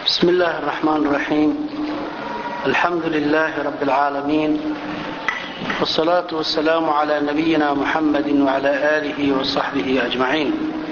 بسم الله الرحمن الرحيم الحمد لله رب العالمين والصلاة والسلام على نبينا محمد وعلى آله وصحبه أجمعين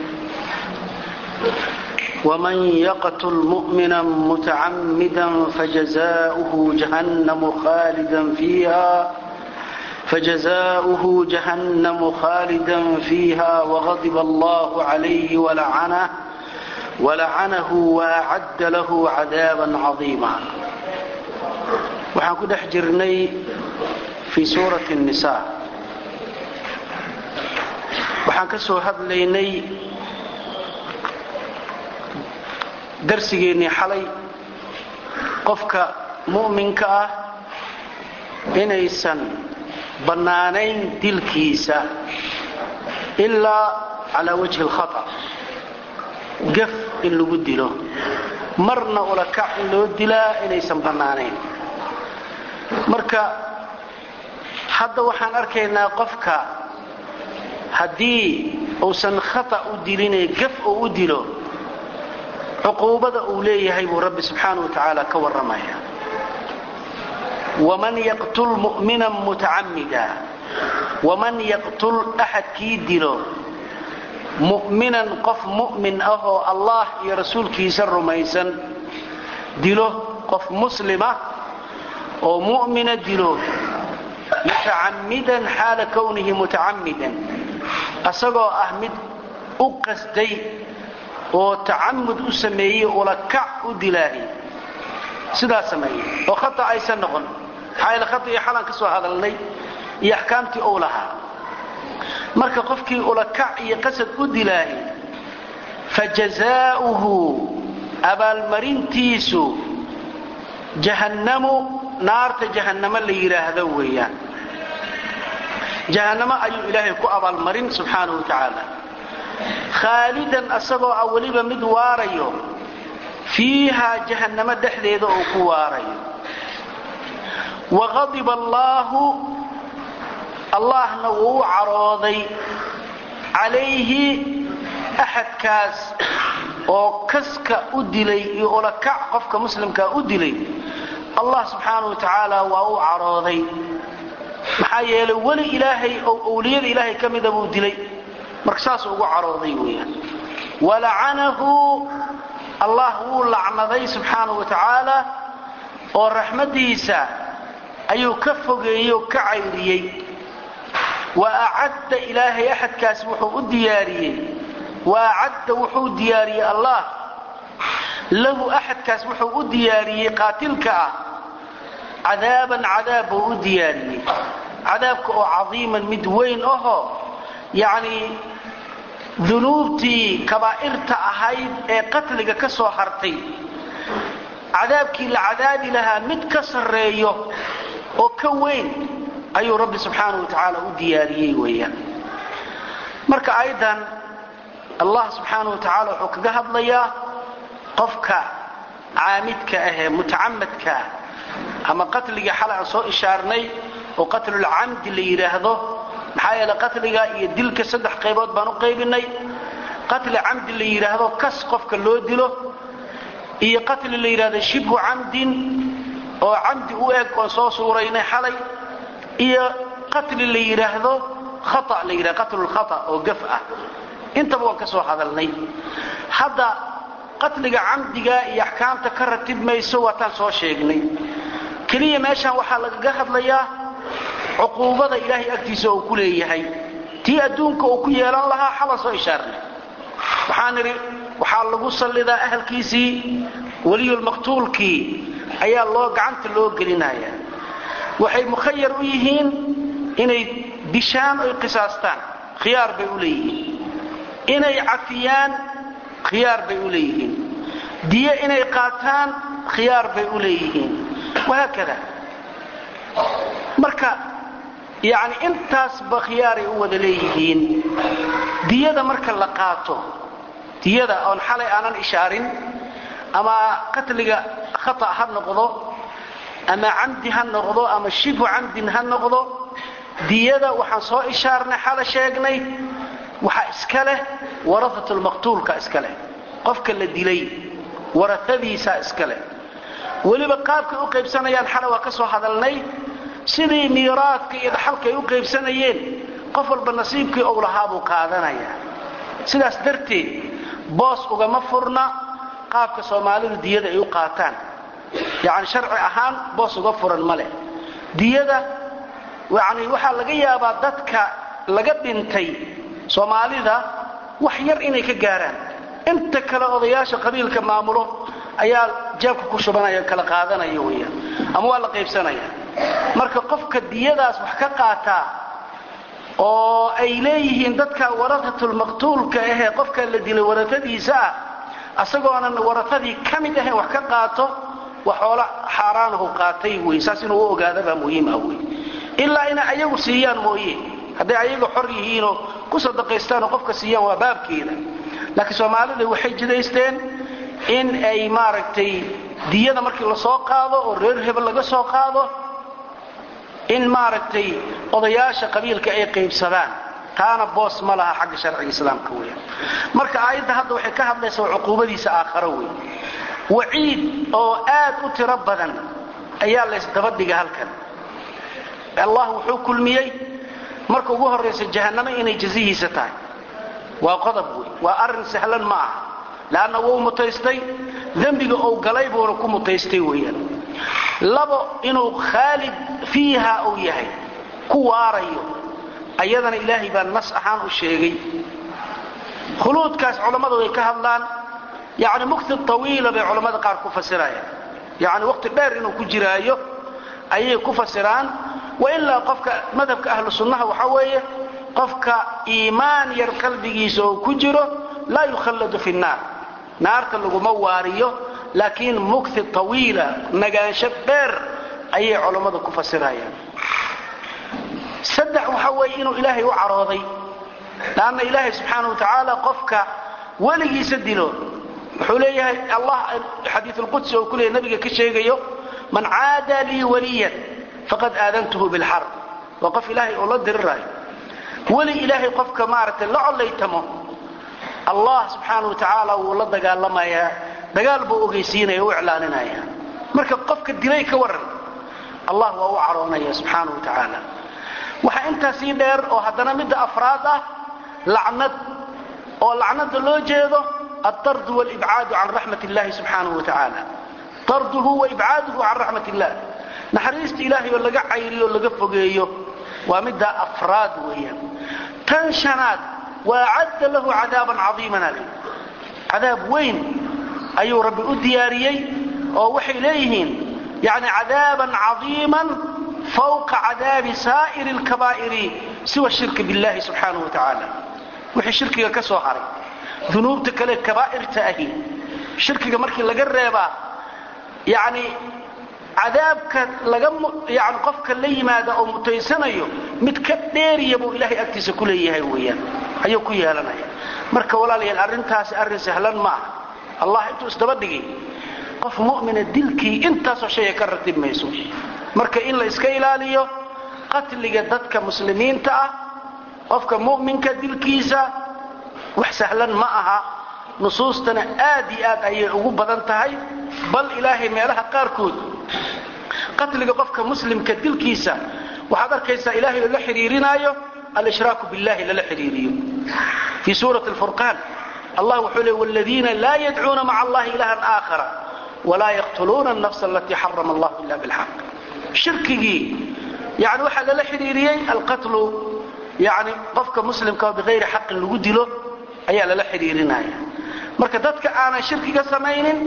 ومن يقتل مؤمنا متعمدا فجزاؤه جهنم خالدا فيها فجزاؤه جهنم خالدا فيها وغضب الله عليه ولعنه ولعنه وأعد له عذابا عظيما waxaan ku dhex jirnay fii suurati النisaa waxaan ka soo hadlaynay darsigeennii xalay qofka mu'minka ah inaysan bannaanayn dilkiisa ilaa calaa wajhi اlkhaطأ gaf in lagu dilo marna ulakac in loo dilaa inaysan bannaanayn marka hadda waxaan arkaynaa qofka haddii uusan khata u dilinee gaf uu u dilo cuquubada uu leeyahay buu rabbi subxaana wa tacaala ka warramaya waman yaqtul mu'minan mutacamida waman yaqtul axadkii dilo mu'minan qof mu'min ah oo allah iyo rasuulkiisa rumaysan dilo qof muslima oo mu'mina dilo mutacammidan xaala kownihi mutacammidan asagoo ah mid u qasday oo tacamud u sameeyey ulakac u dilaahi sidaa sameeyey oo khata aysan noqon maxaa yaele khata iyo xalaan ka soo hadalnay iyo axkaamtii ou lahaa marka qofkii ulakac iyo qasad u dilaahi fajazaauhu abaalmarintiisu jahannamu naarta jahannamo la yidhaahdo weeyaan jahannamo ayuu ilaahay ku abaalmarin subxaanahu wa tacaala khaalidan asagoo ah weliba mid waarayo fiihaa jahannamo dhexdeeda uu ku waarayo waqadiba allaahu allahna wuu u carooday calayhi axadkaas oo kaska u dilay iyo ulakac qofka muslimkaa u dilay allah subxaana wa tacaala waa u carooday maxaa yeelay weli ilaahay oo owliyada ilaahay ka mida buu dilay marka saasuu ugu carooday weeyaan walacanahu allah wuu lacnaday subxaana wa tacaala oo raxmaddiisa ayuu ka fogeeyey oo ka cayriyey wa acadda ilaahay axadkaas wuxuu u diyaariyey wa acadda wuxuu diyaariyey allah lahu axadkaas wuxuu u diyaariyey qaatilka ah cadaaban cadaab buu u diyaariyey cadaabka oo cadiiman mid weyn ahoo yacnii dunuubtii kabaa'irta ahayd ee qatliga ka soo hartay cadaabkii la cadaabi lahaa mid ka sarreeyo oo ka weyn ayuu rabbi subxaana wa tacaala u diyaariyey weeyaan marka aydan allah subxaana wa tacaala wuxuu kaga hadlayaa qofka caamidka ahee mutacamadka ama qatliga xale aan soo ishaarnay oo qatlulcamdi la yidhaahdo maxaa yeele qatliga iyo dilka saddex qaybood baan u qaybinay qatli camdi la yidhaahdo kas qofka loo dilo iyo qatli la yidhahdo shibhu camdin oo camdi u eg oon soo suuraynay xalay iyo qatli la yidhaahdo khaa la yidhahdo qatlulkhata oo gaf ah intaba waan ka soo hadalnay hadda qatliga camdiga iyo axkaamta ka ratib mayso waataan soo sheegnay keliya meeshaan waxaa lagaga hadlayaa cuquubada ilaahay agtiisa uu ku leeyahay tii adduunka uu ku yeelan lahaa xalan soo ishaarnay waxaan idhi waxaa lagu sallidaa ahalkiisii weliyulmaqtuulkii ayaa loo gacanta loo gelinaya waxay mukhayar u yihiin inay dishaan oy qisaastaan khiyaar bay u leeyihiin inay cafiyaan khiyaar bay u leeyihiin diyo inay qaataan khiyaar bay u leeyihiin wahaakada marka yacni intaasba khiyaaray u wada leeyihiin diyada marka la qaato diyada oon xalay aanan ishaarin ama qatliga khata ha noqdo ama camdi ha noqdo ama shibhu camdin ha noqdo diyada waxaan soo ishaarnay xala sheegnay waxaa iska leh waraatulmaqtuulka iska leh qofka la dilay warafadiisaa iskale weliba qaabkay u qaybsanayaan xana waa ka soo hadalnay sidii miiraadka iyo dhaxalka ay u qaybsanayeen qof walba nasiibkii ou lahaabuu qaadanaya sidaas darteed boos ugama furna qaabka soomaalidu diyada ay u qaataan yacni sharci ahaan boos uga furan ma leh diyada yani waxaa laga yaabaa dadka laga dhintay soomaalida wax yar inay ka gaaraan inta kale odayaasha qabiilka maamulo ayaa jeebka ku shubanaya kala qaadanaya weyaan ama waa la qaybsanaya marka qofka diyadaas wax ka qaataa oo ay leeyihiin dadka warahatulmaqtuulka ahee qofka la dilay waratadiisa ah asagoonan waratadii ka mid ahayn wax ka qaato wax xoola xaaraanahu qaatay wey saas inuu u ogaadabaa muhiim ah wey ilaa inay ayagu siiyaan mooye hadday ayaga xor yihiinoo ku sadaqaystaanoo qofka siiyaan waa baabkeeda laakiin soomaalida waxay jidaysteen in ay maaragtay diyada markii la soo qaado oo reer hebel laga soo qaado in maaragtay odayaasha qabiilka ay qaybsadaan taana boos ma laha xagga sharciga islaamka weya marka aayadda hadda waxay ka hadlaysaa cuquubadiisa aakharo wey waciid oo aad u tiro badan ayaa laysdabadhiga halkan allah wuxuu kulmiyey marka ugu horraysa jahannamo inay jazihiisa tahay waa qodob wey waa arrin sahlan ma aha leanna wuu mutaystay dembiga uu galay buuna ku mutaystay weeyaan labo inuu khaalid fiiha uu yahay ku waarayo ayadana ilaahay baa nas ahaan u sheegay khuluudkaas culammadu ay ka hadlaan yani mukti tawiila bay culammada qaar ku fasirayaan yani waqti dheer inuu ku jiraayo ayay ku fasiraan wailaa qofka madhabka ahlu sunnaha waxaa weeye qofka iimaan yar qalbigiisa oo ku jiro laa yukhalladu fi nnaar naarta laguma waariyo laakiin mukti tawiila nagaansho dheer ayay culammadu ku fasirayaan saddex waxaa weeye inuu ilaahay u carooday lanna ilaahay subxaana wa tacaala qofka weligiisa dilo wuxuu leeyahay allah xadiiulqudsi oo ku leeyahy nabiga ka sheegayo man caada lii waliyan faqad aadantuhu bilxarb waa qof ilaahay oo la diriraayo weli ilaahay qofka maaragtay la collaytamo allah subxaana wa tacaala wuu la dagaalamayaa dagaal buu ogeysiinaya u iclaaninaya marka qofka dilay ka waran allah waa u caroonaya subxaana wa tacaala waxaa intaa sii dheer oo haddana midda afraad ah lacnad oo lacnada loo jeedo altardu walibcaadu can raxmat illahi subxaanahu wa tacaala tarduhu wa ibcaaduhu can raxmat illah naxariista ilaahay oo laga cayriyo o laga fogeeyo waa middaa afraad weeyaan tan shanaad waa cadda lahu cadaaban cadiiman ale cadaab weyn ayuu rabbi u diyaariyey oo waxay leeyihiin yani cadaaban cadiiman fawqa cadaabi saa'iri alkabaa'iri siwa shirki billahi subxaanahu wa tacaala wixii shirkiga ka soo haray dunuubta kale kabaa'irta ahi shirkiga markii laga reebaa yani cadaabka laga yani qofka la yimaada oo mutaysanayo mid ka dheeriya buu ilaahay agtiisa ku leeyahay weeyaan ayuu ku yeelanaya marka walaalayaal arrintaasi arrin sahlan ma aha allah intuu isdaba dhigay qof mu'mina dilkii intaasoo shaya ka ratib mayso marka in la iska ilaaliyo qatliga dadka muslimiinta ah qofka mu'minka dilkiisa wax sahlan ma aha nusuustana aad iyo aad ayay ugu badan tahay bal ilaahay meelaha qaarkood qatliga qofka muslimka dilkiisa waxaad arkaysaa ilaahay lala xidhiirinaayo alshraaku billahi lala xidhiiriyo fii suurati alfurqaan allah wuxuu leey wladiina laa yadcuuna maca allahi ilahan aakhara walaa yaqtuluuna alnafsa alatii xarama allah ila bilxaq shirkigii yani waxaa lala xidhiiriyey alqatlu yani qofka muslimka biayri xaqin lagu dilo ayaa lala xidhiirinaya marka dadka aanan shirkiga samaynin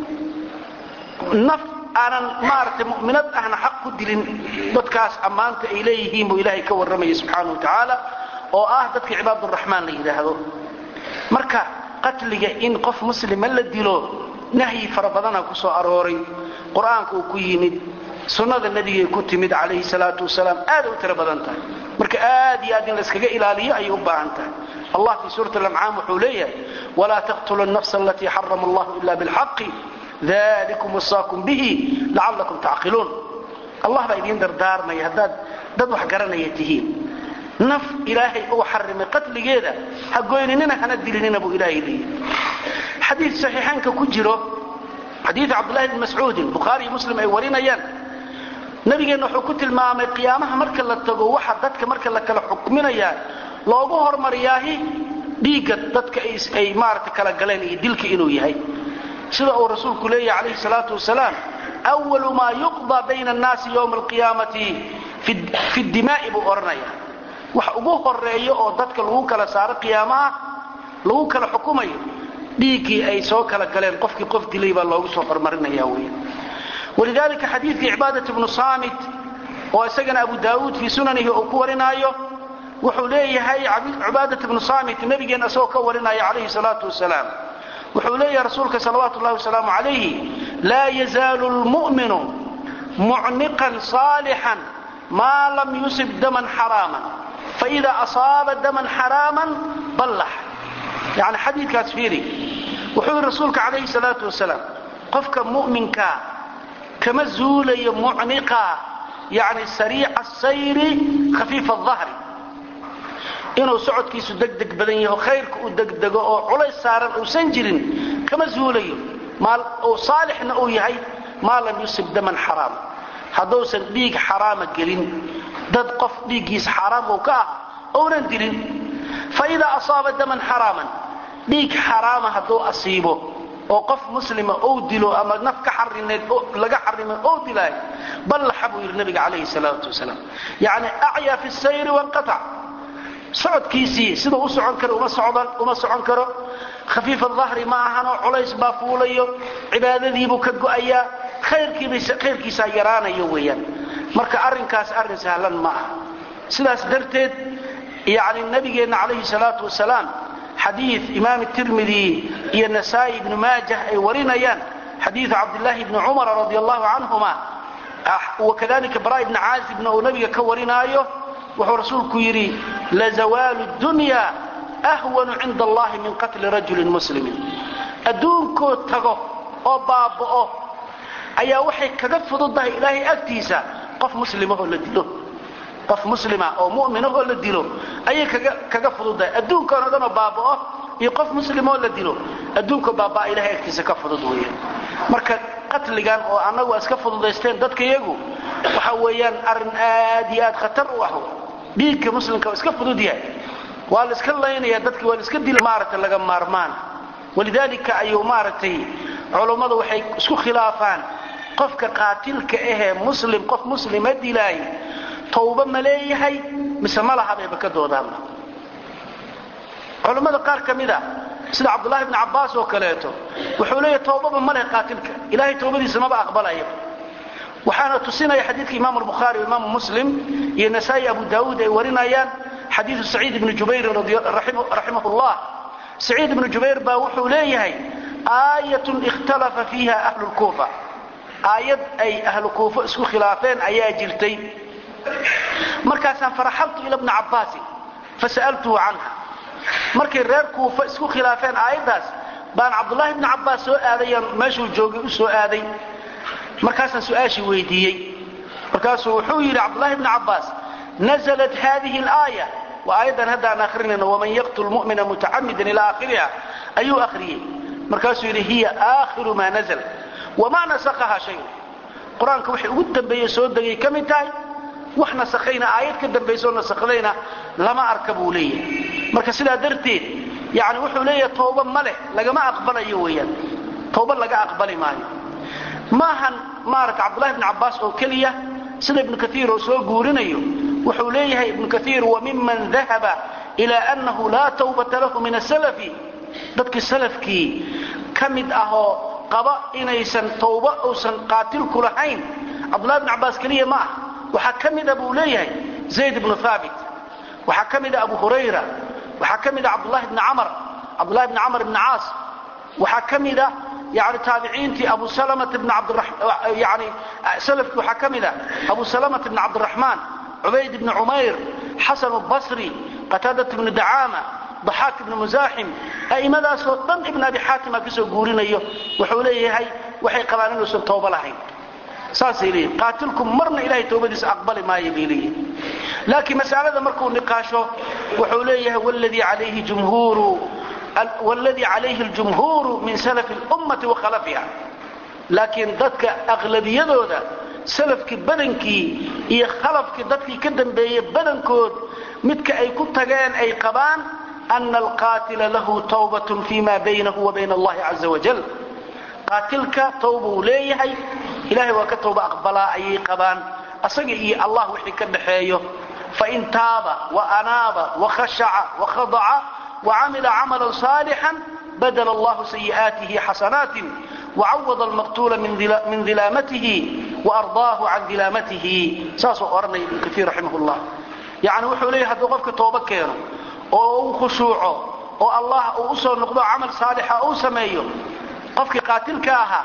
naf aanan maaragtay mu'minad ahna xaq ku dilin dadkaas ammaanta ay leeyihiin buu ilaahay ka warramaya subxaana wa tacaala oo ah dadka cibaaduraxmaan la yidhaahdo marka qatliga in qof muslima la dilo nahyi fara badana ku soo arooray qur-aanka uu ku yimid sunnada nebigay ku timid calayhi salaatu wasalaam aaday u tiro badan tahay marka aad iyo aad in layskaga ilaaliyo ayay u baahan tahay allah fii suurati alancaam wuxuu leeyahay walaa taqtulu nafsa alatii xarama allahu ila bilxaqi dalikum wasaakum bihi lacallakum tacqiluun allah baa idiin dardaarmaya haddaad dad wax garanaya tihiin naf ilaahay uu xarimay qatligeeda ha goyninina hana dilinina buu ilaahay leeyahy xadiid saxiixaynka ku jiro xadiid cabdullahi bni mascuudin bukhaari iyo muslim ay warinayaan nabigeenna wuxuu ku tilmaamay qiyaamaha marka la tago waxa dadka marka la kala xukminayaa loogu hormariyaahi dhiigga dadka ay maarata kala galeen iyo dilka inuu yahay sida uu rasuulku leeyahay calayhi salaatu wasalaam awalu maa yuqdaa bayna annaasi yowma alqiyaamati fi dimaa'i buu odhanaya wax ugu horeeyo oo dadka lagu kala saaro qiyaamaha lagu kala xukumayo dhiiggii ay soo kala galeen qofkii qof dilay baa loogu soo hormarinaya wey walidalika xadiidkii cibaadat bnu saamit oo isagana abu daawuud fii sunanihi uu ku warinaayo wuxuu leeyahay cibaadat bnu saamit nabigeenna isagoo ka warinaya calayhi salaatu wasalaam wuxuu leeyahay rasuulka salawaatu llahi wasalaamu calayhi laa yazaalu lmu'minu mucniqan saalixan maa lam yusib daman xaraaman faida asaaba daman xaraaman ballax yani xadiidkaas fiiri wuxuu yidhi rasuulka calayhi salaatu wasalaam qofka mu'minkaa kama zuulayo mucniqa yani sariica sayri khafiifa adahri inuu socodkiisu degdeg badan yaho khayrka u degdego oo culays saaran uusan jirin kama zuulayo oo saalixna uu yahay maa lam yusib daman xaraam hadduusan dhiig xaraama gelin dad qof dhiiggiisa xaaraam uu ka ah ounan dilin faidaa asaaba daman xaraaman dhiig xaraama hadduu asiibo oo qof muslima ou dilo ama naf ka xarineed laga xarimay ou dilaayo ballaxa buu yidhi nabiga calayhi salaatu wasalaam yacni acyaa fi sayri wanqatac socodkiisii siduu u socon karo uma socon karo khafiifa dahri ma ahanoo culays baa fuulayo cibaadadiibuu ka go'ayaa khayrkiisaa yaraanayo weeyaan marka arrinkaas arrin sahlan ma aha sidaas darteed yani nabigeenna calayhi salaatu wasalaam xadiid imaam tirmidi iyo nasaa'i ibnu maajah ay warinayaan xadiidu cabdillaahi bni cumara radi allahu canhuma wakadalika bara ibni caazibna uu nabiga ka warinaayo wuxuu rasuulku yidhi lazawaalu dunya ahwanu cinda allahi min qatli rajulin muslimin adduunkoo tago oo baaba'o ayaa waxay kaga fududahay ilaahay agtiisa qof muslimahoo la dilo qof muslima oo mu'minahoo la dilo ayay kaga fududahay adduunkan o dhanoo baaba'o iyo qof muslimoo la dilo adduunkoo baabaa ilahay agtiisa ka fudud weeyaan marka qatligan oo annagu iska fududaysteen dadka iyagu waxa weeyaan arrin aad iyo aad khatar u ah dhiigka muslimka iska fudud yahay waa la iska laynaya dadki waa la iska dila maaragtay laga maarmaan walidaalika ayuu maaragtay culummadu waxay isku khilaafaan qofka qaatilka ahee muslim qof muslima dilaay tawba ma leeyahay mise ma laha bayba ka doodaanba culummada qaar ka mid a sida cabdullahi bni cabbaas oo kaleeto wuxuu leeyahy tawbaba ma leh qaatilka ilahay tawbadiisa maba aqbalaya waxaana tusinaya xadiidka imaamu albukhaari imaamu muslim iyo nasaa'i abu daawuud ay warinayaan xadiidu saciid ibni jubayrin raximah llah saciid ibnu jubayr baa wuxuu leeyahay aayatun ikhtalafa fiiha ahlu lkuufa aayad ay ahlu kuufo isku khilaafeen ayaa jirtay markaasaan faraxaltu ila bni cabbaasin fasa'altuhu canha markay reer kuufa isku khilaafeen aayaddaas baan cabdullaahi bni cabbaas soo aadayaan meeshuu joogay u soo aaday markaasaan su-aashii weydiiyey markaasuu wuxuu yidhi cabdullaahi bni cabbaas naزlat hadihi اlaaya waa aayaddan haddaan akrinayno waman yaqtul mu'mina mutacamidan ilaa aakhiriha ayuu akhriyey markaasuu yidhi hiya aakhiru maa nazl wamaa nasakaha shay qur-aanka waxay ugu dambeeye soo degay ka mid tahay wax nasakhayna aayad ka dambaysoo nasakhdayna lama arka buu leeyahay marka sidaa darteed yani wuxuu leeyahay tooba ma leh lagama aqbalayo weeyaan tooba laga aqbali maayo maahan maarata cabdullahi bni cabbaas oo keliya sida ibnu kaiir oo soo guurinayo wuxuu leeyahay ibnu kaiir wamiman dahaba ila annahu laa tawbata lahu min asalafi dadkii salafkii ka mid ahoo qaba inaysan tawba uusan qaatilku lahayn cabdullahi bni cabbaas keliya ma ah waxaa ka mida buu leeyahay zayd ibnu haabit waxaa ka mida abu hurayra waxaa ka mida cabdullahi bni camar cabdullahi bni camar ibni caas waxaa ka mida yani taabiciintii abu salamata bni abdyani salafkii waxaa ka mida abu salamata bni cabdiraxmaan cubayd ibni cumayr xasan basri qataadat ibni dacaama daxaak ibni musaaxim a'immadaasoo dhan ibn abi xaatima ka soo guurinayo wuxuu leeyahay waxay qabaan inuusan tooba lahayn saasay leeyihin qaatilku marna ilahay towbadiisa aqbali maayo bay leeyihin laakiin masalada markuu niqaasho wuxuu leeyahay wladii calayhi jumhuuru wاladii calayhi اljumhuuru min salafi اlummati wakhalafiha laakiin dadka aqlabiyadooda salafkii badankii iyo khalafkii dadkii ka dambeeyey badankood midka ay ku tageen ay qabaan ana alqaatila lahu tawbatun fi ma baynahu wa bayna allahi caza wajal qaatilka tawba uu leeyahay ilahay waa ka tawba aqbalaa ayay qabaan asaga iyo allah wixii ka dhaxeeyo fain taaba waanaaba wakhashaca wakhadaca wacamila camalan saalixan badla allahu sayi'aatihi xasanaatin wacawada almaqtuula min dilaamatihi waardaahu can dilaamatihi saasuu odhanaya ibnu kaiir raximah llah yani wuxuu leeyahy hadduu qofka tooba keeno oo uu khushuuco oo allah uu usoo noqdo camal saalixa uu sameeyo qofkii qaatilka ahaa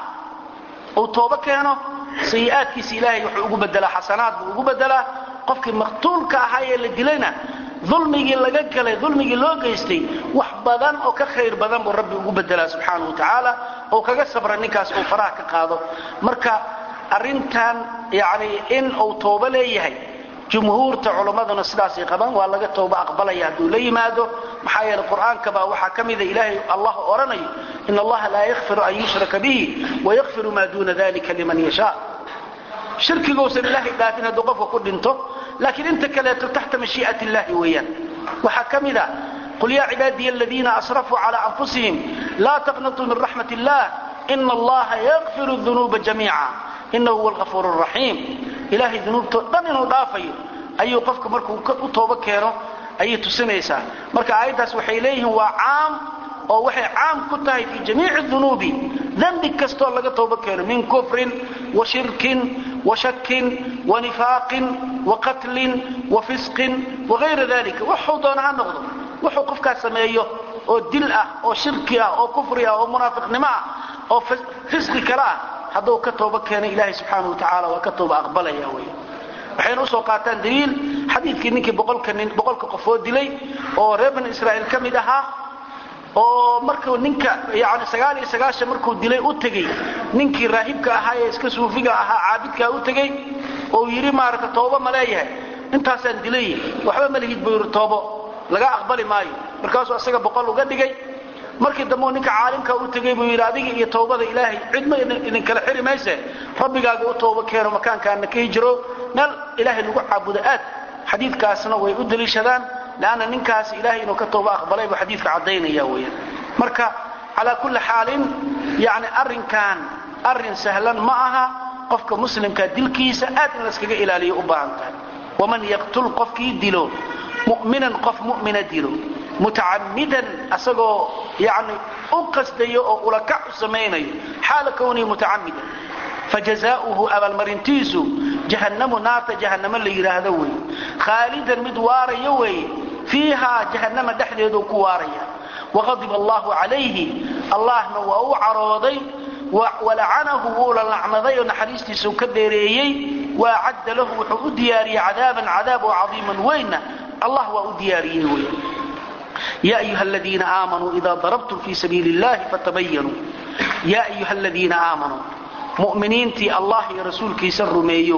uu tooba keeno sayi'aadkiisa ilaahay wuxuu ugu bedelaa xasanaad buu ugu bedelaa qofkii maqtuulka ahaa ee la dilayna dulmigii laga galay dulmigii loo geystay wax badan oo ka khayr badan buu rabbi ugu bedelaa subxaana wa tacaala oo kaga sabra ninkaas uu faraha ka qaado marka arrintan yani in uu toobo leeyahay jumhuurta culammaduna sidaasay qabaan waa laga tooba aqbalaya hadduu la yimaado maxaa yeele qur'aanka baa waxaa ka mida ilaahay allah odhanayo in allaha laa yakfiru an yushraka bihi wayakfiru maa duuna dalika liman yashaa shirkigousan ilaahay dhaafin hadduu qofka ku dhinto laakiin inta kaleeto taxta mashii'at illahi weeyaan waxaa ka mida qul yaa cibaadiya aladiina asrafuu calaa anfusihim laa taqnatuu min raxmat illah ina allaha yakfiru dunuuba jamiica inahu huwa algafuur raxiim ilaahay dunuubtoo dhan inuu dhaafayo ayuu qofka markuu u toobo keeno ayay tusinaysaa marka aayaddaas waxay leeyihiin waa caam oo waxay caam ku tahay fii jamiici dunuubi dembi kastoo laga toobo keeno min kufrin wa shirkin wa shakin wa nifaaqin wa qatlin wa fisqin wagayra dalika wuxuu doona ha noqdo wuxuu qofkaas sameeyo oo dil ah oo shirki ah oo kufri ah oo munaafiqnimo ah oo fisqi kale ah hadduu ka tooba keena ilaahay subxaana wa tacaala waa ka tooba aqbalaya wey waxayna usoo qaataan daliil xadiidkii ninkii boqolka nin boqolka qofoo dilay oo reer bani israa'iil ka mid ahaa oo markuu ninka yani sagaal iyo sagaashan markuu dilay u tegey ninkii raahibka ahaa ee iska suufiga ahaa caabidkaa u tegey oo yidhi maaragta tooba ma leeyahay intaasaan dilay waxba ma lihid buu yidhi toobo laga aqbali maayo markaasuu isaga boqol uga dhigay markii dambe uu ninka caalimka u tegey buu yidhi adiga iyo towbada ilaahay cidma idinkala xiri mayse rabbigaaga u tooba keeno makaankaana ka hijiro meel ilaahay lagu caabudo aad xadiidkaasna way u daliishadaan leanna ninkaas ilaahay inuu ka tooba aqbalay buu xadiidka caddaynaya weeyaan marka calaa kulli xaalin yacni arrinkan arrin sahlan ma aha qofka muslimka dilkiisa aad in layskaga ilaaliyo u baahan tahay waman yaqtul qofkii dilo mu'minan qof mu'mina dilo mutacamidan asagoo yani u qasdayo oo ulakac u samaynayo xaala kwnii mutacamidan fajazaauhu abaalmarintiisu jahannamu naarta jahannamo la yidhaahdo wey khaalidan mid waarayo weeye fiihaa jahannama dhexdeeduu ku waaraya waqadiba allahu calayhi allahna waa u carooday walacanahu wuula lacnaday oo naxariistiisau ka dheereeyey waacadda lahu wuxuu u diyaariyey cadaaban cadaab oo cadiiman weynna allah waa u diyaariyey wey ya ayuha aladiina aamanuu ida darabtum fii sabiili illahi fatabayanuu yaa ayuha aladiina aamanuu mu'miniintii allah iyo rasuulkiisa rumeeyo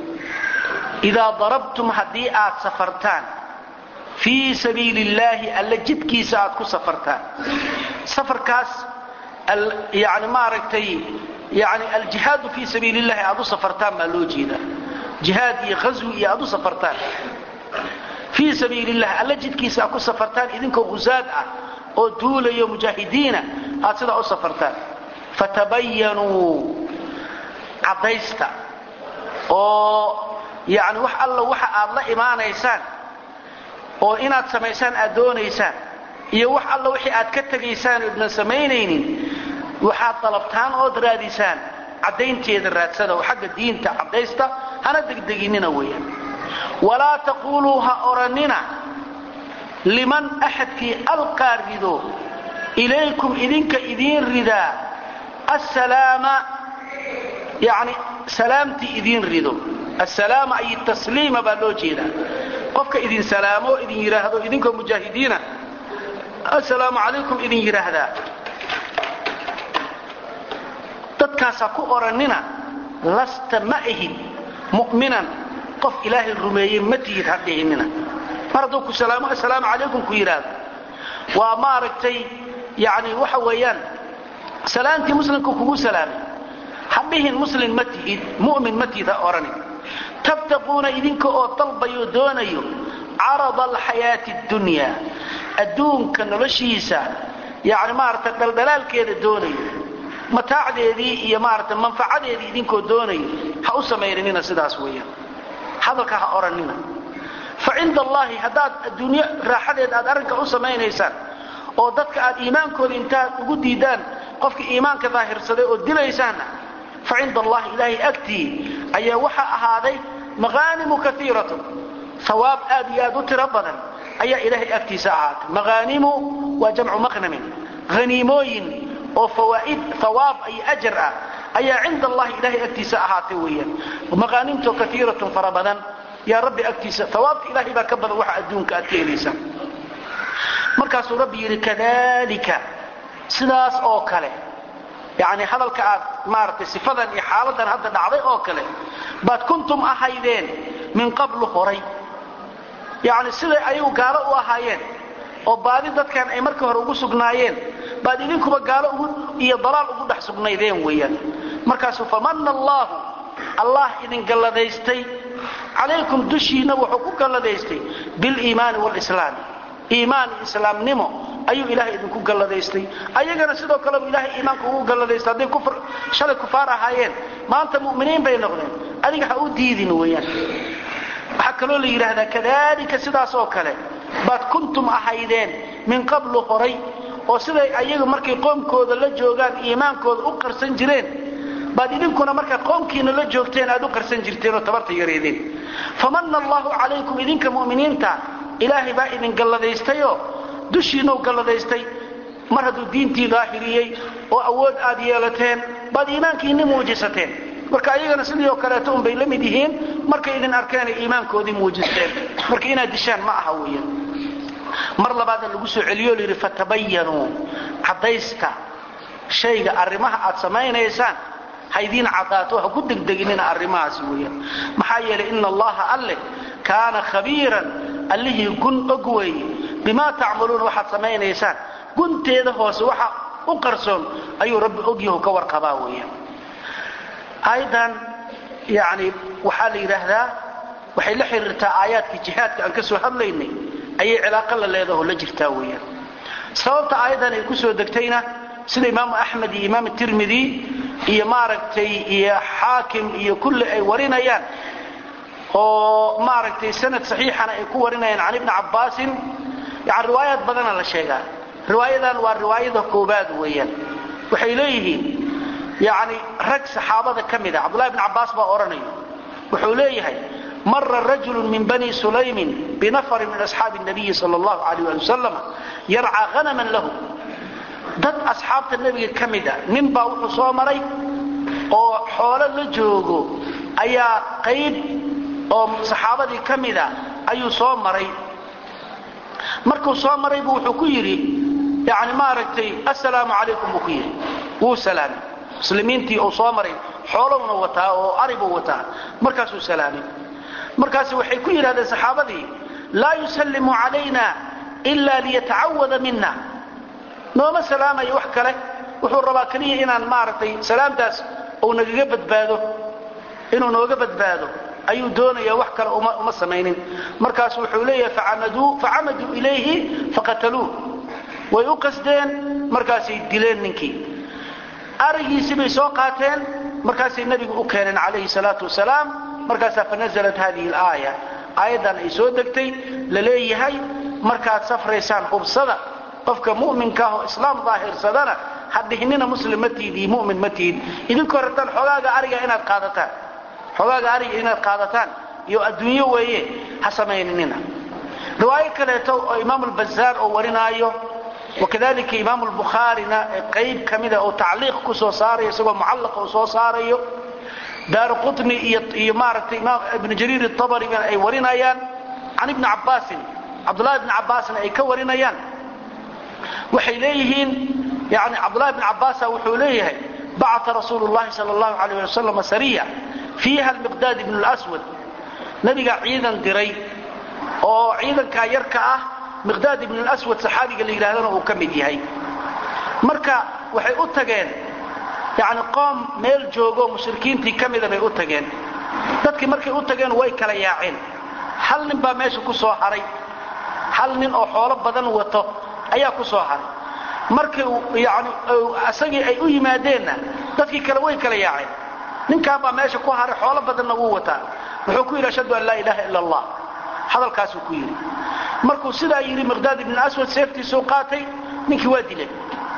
idaa darabtum haddii aad safartaan fii sabiili illaahi alla jidkiisa aad ku safartaan safarkaas yani maaragtay yani aljihaadu fii sabiili illahi aad u safartaan baa loo jeedaa jihaad iyo ghaswi iyo aad u safartaan fii sabiili illah alla jidkiisa aad ku safartaan idinkoo husaad ah oo duulayo mujaahidiina aad sidaa u safartaan fatabayanuu caddaysta oo yani wax alla waxa aad la imaanaysaan oo inaad samaysaan aad doonaysaan iyo wax alla wixii aad ka tegaysaan oodnan samaynaynin waxaad dalabtaan ood raadisaan caddaynteeda raadsada oo xagga diinta caddaysta hana degdeginina weeyaan walaa taquuluu ha odhannina liman axadkii alqaa rido ilaykum idinka idiin ridaa assalaama yani salaamtii idiin rido assalaama ay tasliima baa loo jeedaa qofka idin salaamo idin yidhaahdo idinkoo mujaahidiina assalaamu calaykum idin yidhaahdaa dadkaasaa ku odhannina lasta ma ahid mu'minan qof ilaahay rumeeyey ma tihid ha dhihinina mar hadduu ku salaamo assalaamu calaykum ku yidhaahdo waa maaragtay yani waxa weeyaan salaamtii muslimka kugu salaamay hadhihin muslim ma tihid mu'min ma tihid ha odhanin tabtaquuna idinka oo dalbayo doonayo carada alxayaati اdunyaa adduunka noloshiisa yani maarata dhaldhalaalkeeda doonayo mataacdeedii iyo maarata manfacadeedii idinkoo doonayo ha u samayninina sidaas weeyaan hadalka ha odhanina fa cinda allahi haddaad adduunyo raaxadeed aad arrinka u samaynaysaan oo dadka aad iimaankooda intaad ugu diidaan qofka iimaanka daahirsaday oo dilaysaanna fa cinda allahi ilaahay agtii ayaa waxaa ahaaday maqaanimu kaiiratun hawaab aad iyo aad u tiro badan ayaa ilaahay agtiisa ahaatay maqaanimu waa jamcu maqnamin haniimooyin oo fawaa'id hawaab iyo ajar ah ayaa cinda allahi ilaahay agtiisa ahaatay weeyaan maqaanimtoo kaiiratun fara badan yaa rabbi agtiisa hawaabta ilaahay baa ka badan waxa adduunka aad ka helaysaan markaasuu rabbi yidhi kadalika sidaas oo kale yani hadalka aad maaragtay sifadan iyo xaaladan hadda dhacday oo kale baad kuntum ahaydeen min qablu horay yani siday ayagu gaalo u ahaayeen oo baadi dadkan ay markii hore ugu sugnaayeen baad idinkuba gaalo iyo dalaal ugu dhex sugnaydeen weeyaan markaasuu famana allaahu allah idin galladaystay calaykum dushiinna wuxuu ku galladaystay biliimaani walislaami iimaan islaamnimo ayuu ilaahay idinku galladaystay ayagana sidoo kaleba ilaahay iimaanka ugu galladaystay hadday shalay kufaar ahaayeen maanta mu'miniin bay noqdeen adiga ha u diidin weeyaan waxaa kaloo la yidhaahdaa kadalika sidaas oo kale baad kuntum ahaydeen min qablu horay oo siday ayagu markay qoomkooda la joogaan iimaankooda u qarsan jireen baad idinkuna markaa qoomkiina la joogteen aad u qarsan jirteen oo tabarta yareedeen famana allahu calaykum idinka mu'miniinta ilaahay baa idin galladaystayoo dushiinau galladaystay mar hadduu diintii daahiriyey oo awood aad yeelateen baad iimaankiinni muujisateen marka ayagana sidii oo kaleeto unbay la mid yihiin markay idin arkeenay iimaankoodii muujisteen marka inaad dishaan ma aha weeyaan mar labaadna lagu soo celiyo layidhi fatabayanuu caddaysta shayga arrimaha aad samaynaysaan haydiin caddaato ha ku degdeginina arrimahaasi weeyaan maxaa yeelay ina allaha alleh kaana khabiiran allihii gun og weeye bimaa tacmaluuna waxaad samaynaysaan gunteeda hoose waxa u qarsoon ayuu rabbi ogyahu ka warqabaa weeyaan aayaddan yani waxaa la yidhaahdaa waxay la xiriirtaa aayaadkii jihaadka aan ka soo hadlaynay ayay cilaaqo la leedaho la jirtaa weeyaan sababta aayaddan ay ku soo degtayna sida imaamu axmed iyo imaam tirmidi iyo maaragtay iyo xaakim iyo kulli ay warinayaan oo maaragtay sanad saxiixana ay ku warinayaan can ibni cabbaasin yani riwaayaad badana la sheegaa riwaayadan waa riwaayada koobaad weeyaan waxay leeyihiin yani rag saxaabada ka mida cabdullahi bn cabbaas baa odhanayo wuxuu leeyahay mara rajulu min bani sulaymin binafarin min asxaabi nabiyi sal allahu alayh ali wasalam yarcaa hanaman lahu dad asxaabta nebiga ka mida nin baa wuxuu soo maray oo xoolo la joogo ayaa qayb oo saxaabadii ka mida ayuu soo maray markuu soo maray buu wuxuu ku yidhi yani maaragtay assalaamu calaykum buu ku yidhi wuu salaamay muslimiintii uu soo maray xoolowna wataa oo aribuu wataa markaasuu salaamay markaas waxay ku yidhahdeen saxaabadii laa yusallimu calayna ila liyatacawada mina nooma salaamayo wax kale wuxuu rabaa keliya inaan maaragtay salaamtaas uu nagaga badbaado inuu nooga badbaado ayuu doonaya wax kale uma samaynin markaas wuxuu leeyahay facamaduu ilayhi faqataluuh way u qasdeen markaasay dileen ninkii arigiisii bay soo qaateen markaasay nebigu u keeneen calayhi salaatu wasalaam markaasaa fanazalat hadihi alaaya aayaddan ay soo degtay la leeyahay markaad safraysaan hubsada qofka mu'minkaah oo islaam daahirsadana ha dhihnina muslim ma tiid iyo mu'min ma tiid idinkoo rabtaan xogaaga ariga inaad qaadataan xogaaga ariga inaad qaadataan iyo adduunyo weeye ha samayninina riwaayo kaleeto oo imaam albazaar oo warinaayo wakadalika imaam lbukhaarina qayb ka mida oo tacliiq ku soo saarayo isagoo mucallaqa uu soo saarayo daaru qutni iyo maaragtay imaam ibnu jariir atabari ay warinayaan can ibni cabbaasin cabdullahi ibni cabbaasna ay ka warinayaan waxay leeyihiin yani cabdullahi ibni cabbaasa wuxuu leeyahay bacata rasuulu llahi sala allahu alayh ali wasalam sariya fiiha almiqdaad ibnu lswad nabigaa ciidan diray oo ciidankaa yarka ah miqdaad ibn lswad saxaabiga la yidhahdana uu ka mid yahay marka waxay u tageen yacni qoom meel joogoo mushrikiintii ka mida bay u tageen dadkii markay u tageen way kala yaaceen hal nin baa meesha ku soo haray hal nin oo xoolo badan wato ayaa ku soo haray markii yani isagii ay u yimaadeenna dadkii kale way kala yaaceen ninkaan baa meesha ku haray xoolo badanna wuu wataa wuxuu ku yidhi ashhadu an laa ilaaha ila allah hadalkaasuu ku yidhi markuu sidaa yidhi miqdaad ibn aswad seeftiisuu qaatay ninkii waa dilay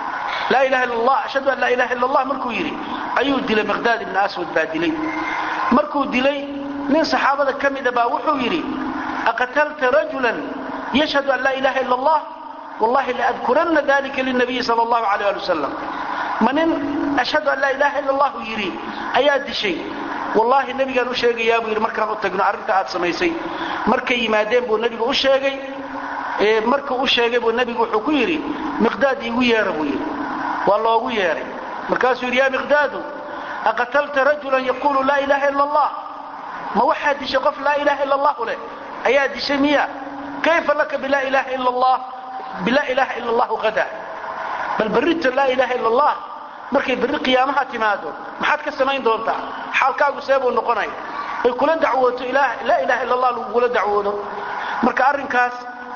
laa ilaha illa allah ashhadu an laa ilaha illa allah markuu yidhi ayuu dilay miqdaad ibn aswad baa dilay markuu dilay nin saxaabada ka mida baa wuxuu yidhi aqatalta rajulan yashhadu an laa ilaha illa allah wallahi laadkuranna dalika linabiyi sal allahu alayh ali wasalam ma nin ashhadu an laa ilaha illa allahu yidhi ayaa dishay wallaahi nebigaan u sheegayaa buu yidhi markaan u tagno arrinta aad samaysay markay yimaadeen buu nebigu u sheegay markuu u sheegay buu nebigu wuxuu ku yidhi miqdaad iigu yeera buu yidhi waa loogu yeeray markaasuu yidhi yaa miqdaadu aqatalta rajulan yaquulu laa ilaha illa allah ma waxaa dishay qof laa ilaha illa allahu leh ayaa dishay miya kayfa laka bilaa ilaha illa allah bilaa ilaha illa allahu hada bal berrita laa ilaha illa allah markay berri qiyaamaha timaado maxaad ka samayn doontaa xaalkaagu see buu noqonaya ay kula dacwooto laa ilaha illa allah lagugula dacwoodo marka arrinkaas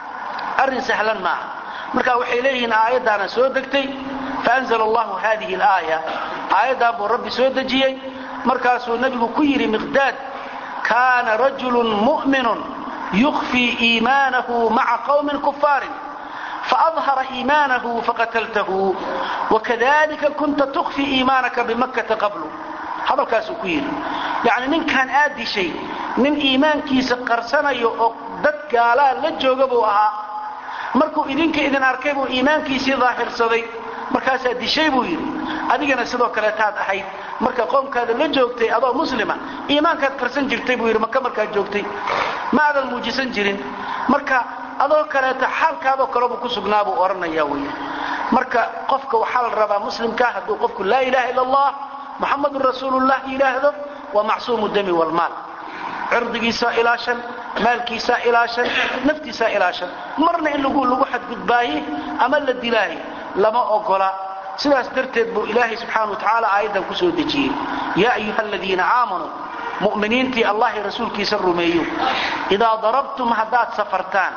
arrin sahlan maaha marka waxay leeyihiin aayaddaana soo degtay faanzla allahu hadihi alaaya aayaddan buu rabbi soo dejiyey markaasuu nebigu ku yidhi miqdaad kaana rajulun mu'minun yukfii iimaanahu maca qawmin kufaarin faadhara iimaanahu faqataltahu wakadalika kunta tukfi iimaanaka bimakkata qablu hadalkaasuu ku yidhi yacni ninkaan aad dishay nin iimaankiisa qarsanayo oo dad gaalaa la jooga buu ahaa markuu idinka idin arkay buu iimaankiisii daahirsaday markaasaa dishay buu yidhi adigana sidoo kaleetaad ahayd marka qoomkaada la joogtay adoo muslima iimaankaad qarsan jirtay buu yidhi maka markaad joogtay ma aadan muujisan jirin marka adoo kaleeta xaalkaadoo kalebuu ku sugnaa buu odhanaya wey marka qofka waxaa la rabaa muslimkaa hadduu qofku laa ilaha illa allah muxamadun rasuulullah yidhaahdo waa macsuumu dami walmaal cirdigiisaa ilaashan maalkiisaa ilaashan naftiisaa ilaashan marna in lagu lagu xadgudbaaye ama la dilaaye lama ogola sidaas darteed buu ilaahay subxaana wa tacaala aayaddan ku soo dejiyey yaa ayuha aladiina aamanuu mu'miniintii allahi rasuulkiisa rumeeyo idaa darabtum haddaad safartaan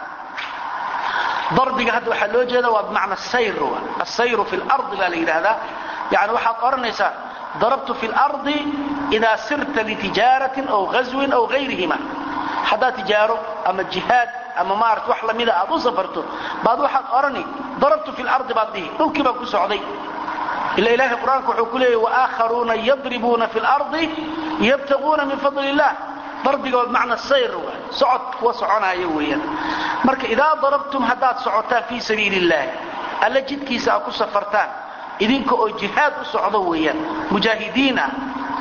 darbiga hadda waxaa loo jeeda waa bimacna sayr asayru fi lardi baa la yidhaahdaa yani waxaad odhanaysaa darabtu fi lardi idaa sirta litijaaratin aw ghaswin aw gayrihima haddaad tijaaro ama jihaad ama maarata wax lamida aad u safarto baad waxaad odhani darabtu fi lardi baad dhihi dhulkii baan ku socday ila ilaahay qur-aanka wuxuu ku leeyay waakharuuna yadribuuna fi lardi yabtaguuna min fadli illah darbigood macna sayr waay socod kuwa soconaayo weeyaan marka idaa darabtum haddaad socotaan fii sabiili illaahi alla jidkiisa aad ku safartaan idinka oo jihaad u socdo weeyaan mujaahidiin ah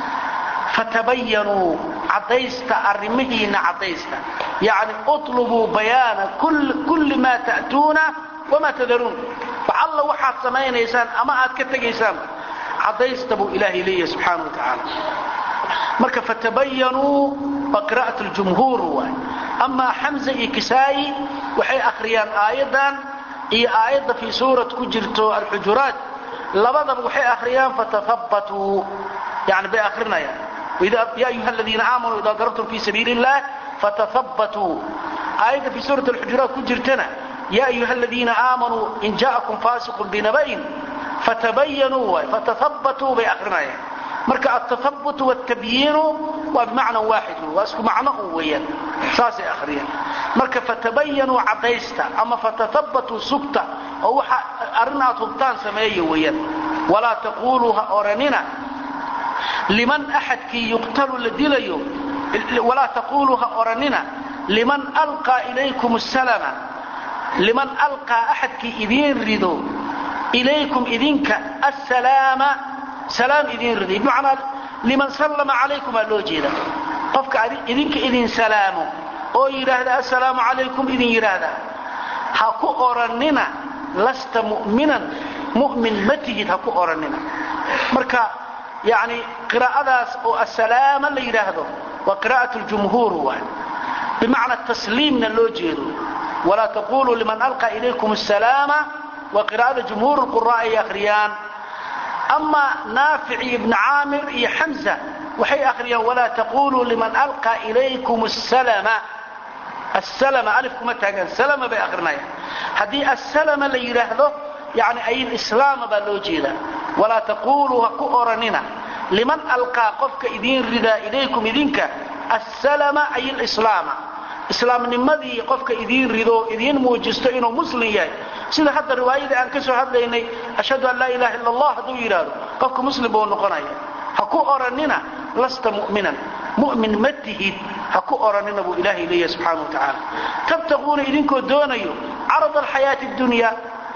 fatabayanuu caddaysta arrimihiinna caddaysta yacni utlubuu bayaana kulli maa ta'tuuna wamaa tadaruun wax alla waxaad samaynaysaan ama aad ka tegaysaan caddaysta buu ilaahay leeyahay subxaana wa tacaala marka fatabayanuu waa qira'at ljumhuur waay amaa xamza iyo kisaayi waxay akhriyaan aayaddan iyo aayadda fii suurat ku jirto alxujuraat labadaba waxay akhriyaan fatahabbatuu yani bay akhrinayaan ya ayuha aladiina aamanuu idaa darabtum fii sabiili illah fatahabbatuu aayadda fii suurat alxujuraat ku jirtana ya ayuha aladiina aamanuu in ja'akum faasiqun binaba'in fatabayanuu waay fatahabbatuu bay akhrinayaan marka altahabbut wاtabyiinu waa bimacna waaxid waa isku macno un weeyaan saasay akhriyaan marka fatabayanuu caddaysta ama fatahabbatuu sugta oo waxa arrin aad hubtaan sameeya weeyaan walaa taquluu ha oranina liman axadkii yuqtalu la dilayo walaa taquluu ha oranina liman alqaa ilaykum salama liman alqaa axadkii idiin rido ilaykum idinka asalaama salaam idiin riday bimacnaa liman sallama calaykum aa loo jeeda qofka idinka idin salaamo oo yidhaahda assalaamu calaykum idin yidhaahda ha ku orannina lasta mu'minan mu'min ma tihid ha ku orannina marka yacni qiraa'adaas oo assalaama la yidhaahdo waa qiraa'at ljumhuur waay bimacna tasliimna loo jeedo walaa taquluu liman alqa ilaykum asalaama waa qiraa'ada jumhuur lquraa'a ay akhriyaan ama naafic iyo ibni caamir iyo xamza waxay akhriyaan walaa taquluu liman alqaa ilaykum salama asalama alif kuma taagaan salama bay akrinayaan haddii asalama la yidhaahdo yani ay islaama baa loo jeedaa walaa taquluu ha ku oranina liman alqaa qofka idiin ridaa ilaykum idinka asalama ay lislaama islaamnimadii qofka idiin rido idiin muujisto inuu muslim yahay sida hadda riwaayadii aan ka soo hadlaynay ashhadu an laa ilaha illa allah hadduu yidhaahdo qofka muslim buu noqonaya ha ku oranina lasta mu'minan mu'min ma tihid ha ku oranina buu ilaahay leeyahay subxaana wa tacaala tabtaquuna idinkoo doonayo carad alxayaati dunya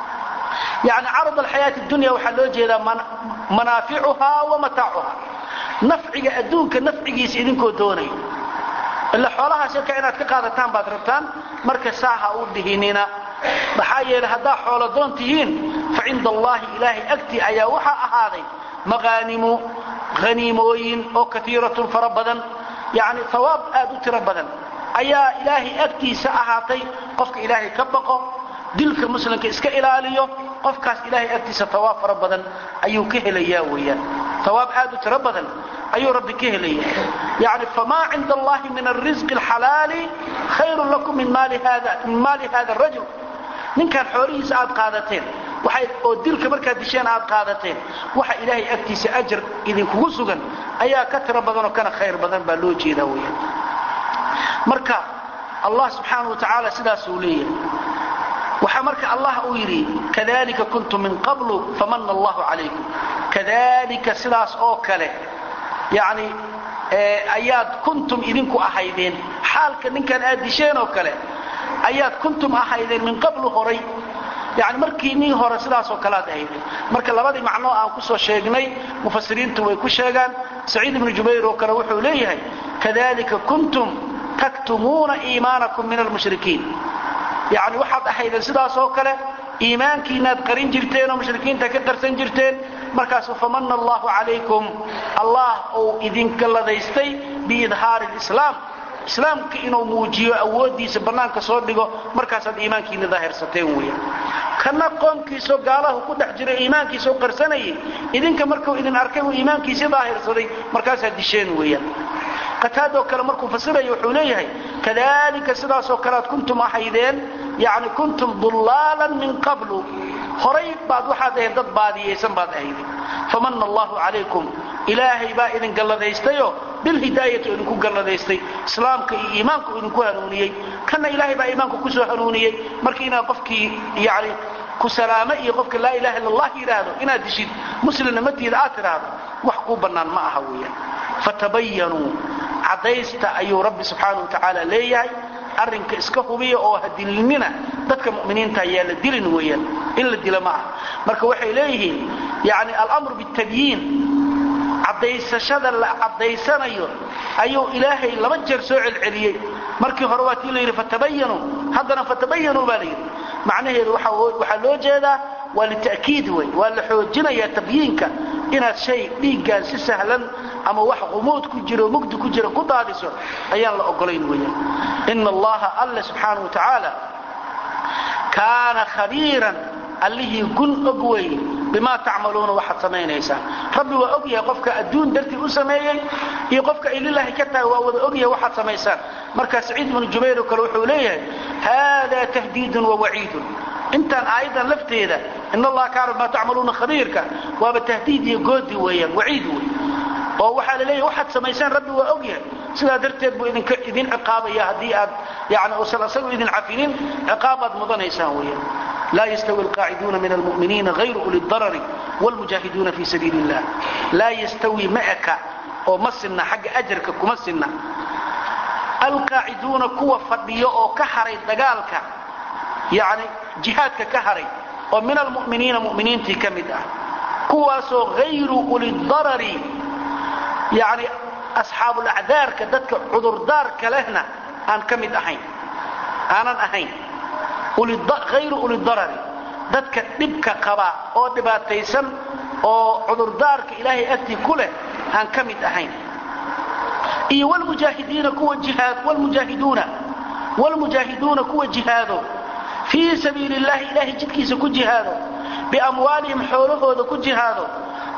yani carad alxayaati dunya waxaa loo jeedaa manaaficuhaa wa mataacuhaa nafciga adduunka nafcigiisa idinkoo doonayo ila xoolahaas yarka inaad ka qaadataan baad rabtaan marka saa ha u dhihinina maxaa yeelay haddaa xooladoon tihiin fa cinda allaahi ilaahay agtii ayaa waxaa ahaaday maqaanimu haniimooyin oo kaiiratun fara badan yani hawaab aad u tiro badan ayaa ilaahay agtiisa ahaatay qofka ilaahay ka baqo dilka muslimka iska ilaaliyo qofkaas ilaahay agtiisa hawaab fara badan ayuu ka helayaa weyaan hawaab aad u tiro badan ayuu rabbi ka helaya yani famaa cinda allahi min alrisqi alxalaali khayrun lakum min maali hada rajul ninkaan xoolihiisa aad qaadateen oo dilka markaad disheen aad qaadateen waxa ilaahay agtiisa ajar idinkugu sugan ayaa ka tiro badanoo kana khayr badan baa loo jeedaa weyaan marka allah subxaana wa tacaala sidaasuu leeyahay waxaa marka allah uu yidhi kadalika kuntum min qablu famana allahu calaykum kadalika sidaas oo kale yani ayaad kuntum idinku ahaydeen xaalka ninkan aad disheen oo kale ayaad kuntum ahaydeen min qablu horay yani markii nin hore sidaasoo kale aad ahaydeen marka labadii macnoo aan ku soo sheegnay mufasiriintu way ku sheegaan saciid ibnu jubayr oo kale wuxuu leeyahay kadalika kuntum taktumuuna iimaanakum min almushrikiin yani waxaad ahaydeen sidaasoo kale iimaankiinaad qarin jirteen oo mushrikiinta ka qarsan jirteen markaasu famana allahu calaykum allah uu idinka ladaystay biidhaari lislaam islaamka inuu muujiyo awooddiisa bannaanka soo dhigo markaasaad iimaankiina daahirsateen weeyaan kana qoomkiisoo gaalahu ku dhex jiro iimaankiisoo qarsanayay idinka markuu idin arkay uu iimaankiisii daahirsaday markaasaad disheen weeyaan qataadoo kale markuu fasiraya wuxuu leeyahay kadalika sidaasoo kale aad kuntum ahaydeen yani kuntum dullaalan min qablu horay baad waxaad ahayd dad baadiyaysan baad ahaydeen famana allahu calaykum ilaahay baa idin galladaystayo bilhidaayati idinku galladaystay islaamka iyo iimaanku idinku hanuuniyey kana ilaahay baa iimaanka kusoo hanuuniyey marka inaad qofkii yani ku salaame iyo qofka laa ilaha illa allah yidhaahdo inaad dishid muslimna matiida aad tidhaahdo wax kuu bannaan ma aha weeyaan fatabayanuu caddaysta ayuu rabbi subxaana wa tacaala leeyahay arrinka iska hubiya oo hadilinina dadka mu'miniinta ayaa la dilin weeyaan in la dila ma aha marka waxay leeyihiin yani alamru bitabyiin caddaysashada la caddaysanayo ayuu ilaahay laba jeer soo celceliyey markii hore waa tii la yidhi fatabayanuu haddana fatabayanuu baa la yidhi macnaheedu waxaa loo jeedaa waa lita'kiid wey waa la xoojinayaa tabyiinka inaad shay dhiiggaan si sahlan ama wax qumuud ku jiro mugdi ku jira ku daadiso ayaan la ogolayn weeyaan ina allaha alle subxaana wa tacaala kaana khabiiran allihii gun og weeye bimaa tacmaluuna waxaad samaynaysaan rabbi waa og yahay qofka adduun dartii u sameeyey iyo qofka ay lilaahi ka tahay waa wada og yahay waxaad samaysaan markaa saciid ibnu jubayr oo kale wuxuu leeyahay hada tahdiidun wa waciidun intaan aayaddan lafteeda in allaha kaana bimaa tacmaluuna khabiirka waaba tahdiid iyo goodi weeyaan waciid wey oo waxaa la leeyahay waxaad samaysaan rabbi waa og yahay sidaa darteed buu idinka idin ciqaabaya haddii aad yani uusan isagu idin cafinin ciqaab aad mudanaysaan weeyaan laa yastawi alqaaciduuna min almu'miniina hayru uli darari wlmujaahiduuna fii sabiili illah laa yastawi ma eka oo ma sinna xagga ajarka kuma sinna alqaaciduuna kuwa fadhiyo oo ka haray dagaalka yani jihaadka ka haray oo min almu'miniina mu'miniintii ka mid ah kuwaasoo hayru uli darari yani asxaabulacdaarka dadka cudurdaarka lehna aan ka mid ahayn aanan ahayn hayru ulidarari dadka dhibka qaba oo dhibaataysan oo cudurdaarka ilaahay agtii ku leh aan ka mid ahayn iyo wlmujaahidiina kuwa jihaad wlmujaahiduuna wlmujaahiduuna kuwa jihaado fii sabiili illahi ilaahay jidkiisa ku jihaado biamwaalihim xoolahooda ku jihaado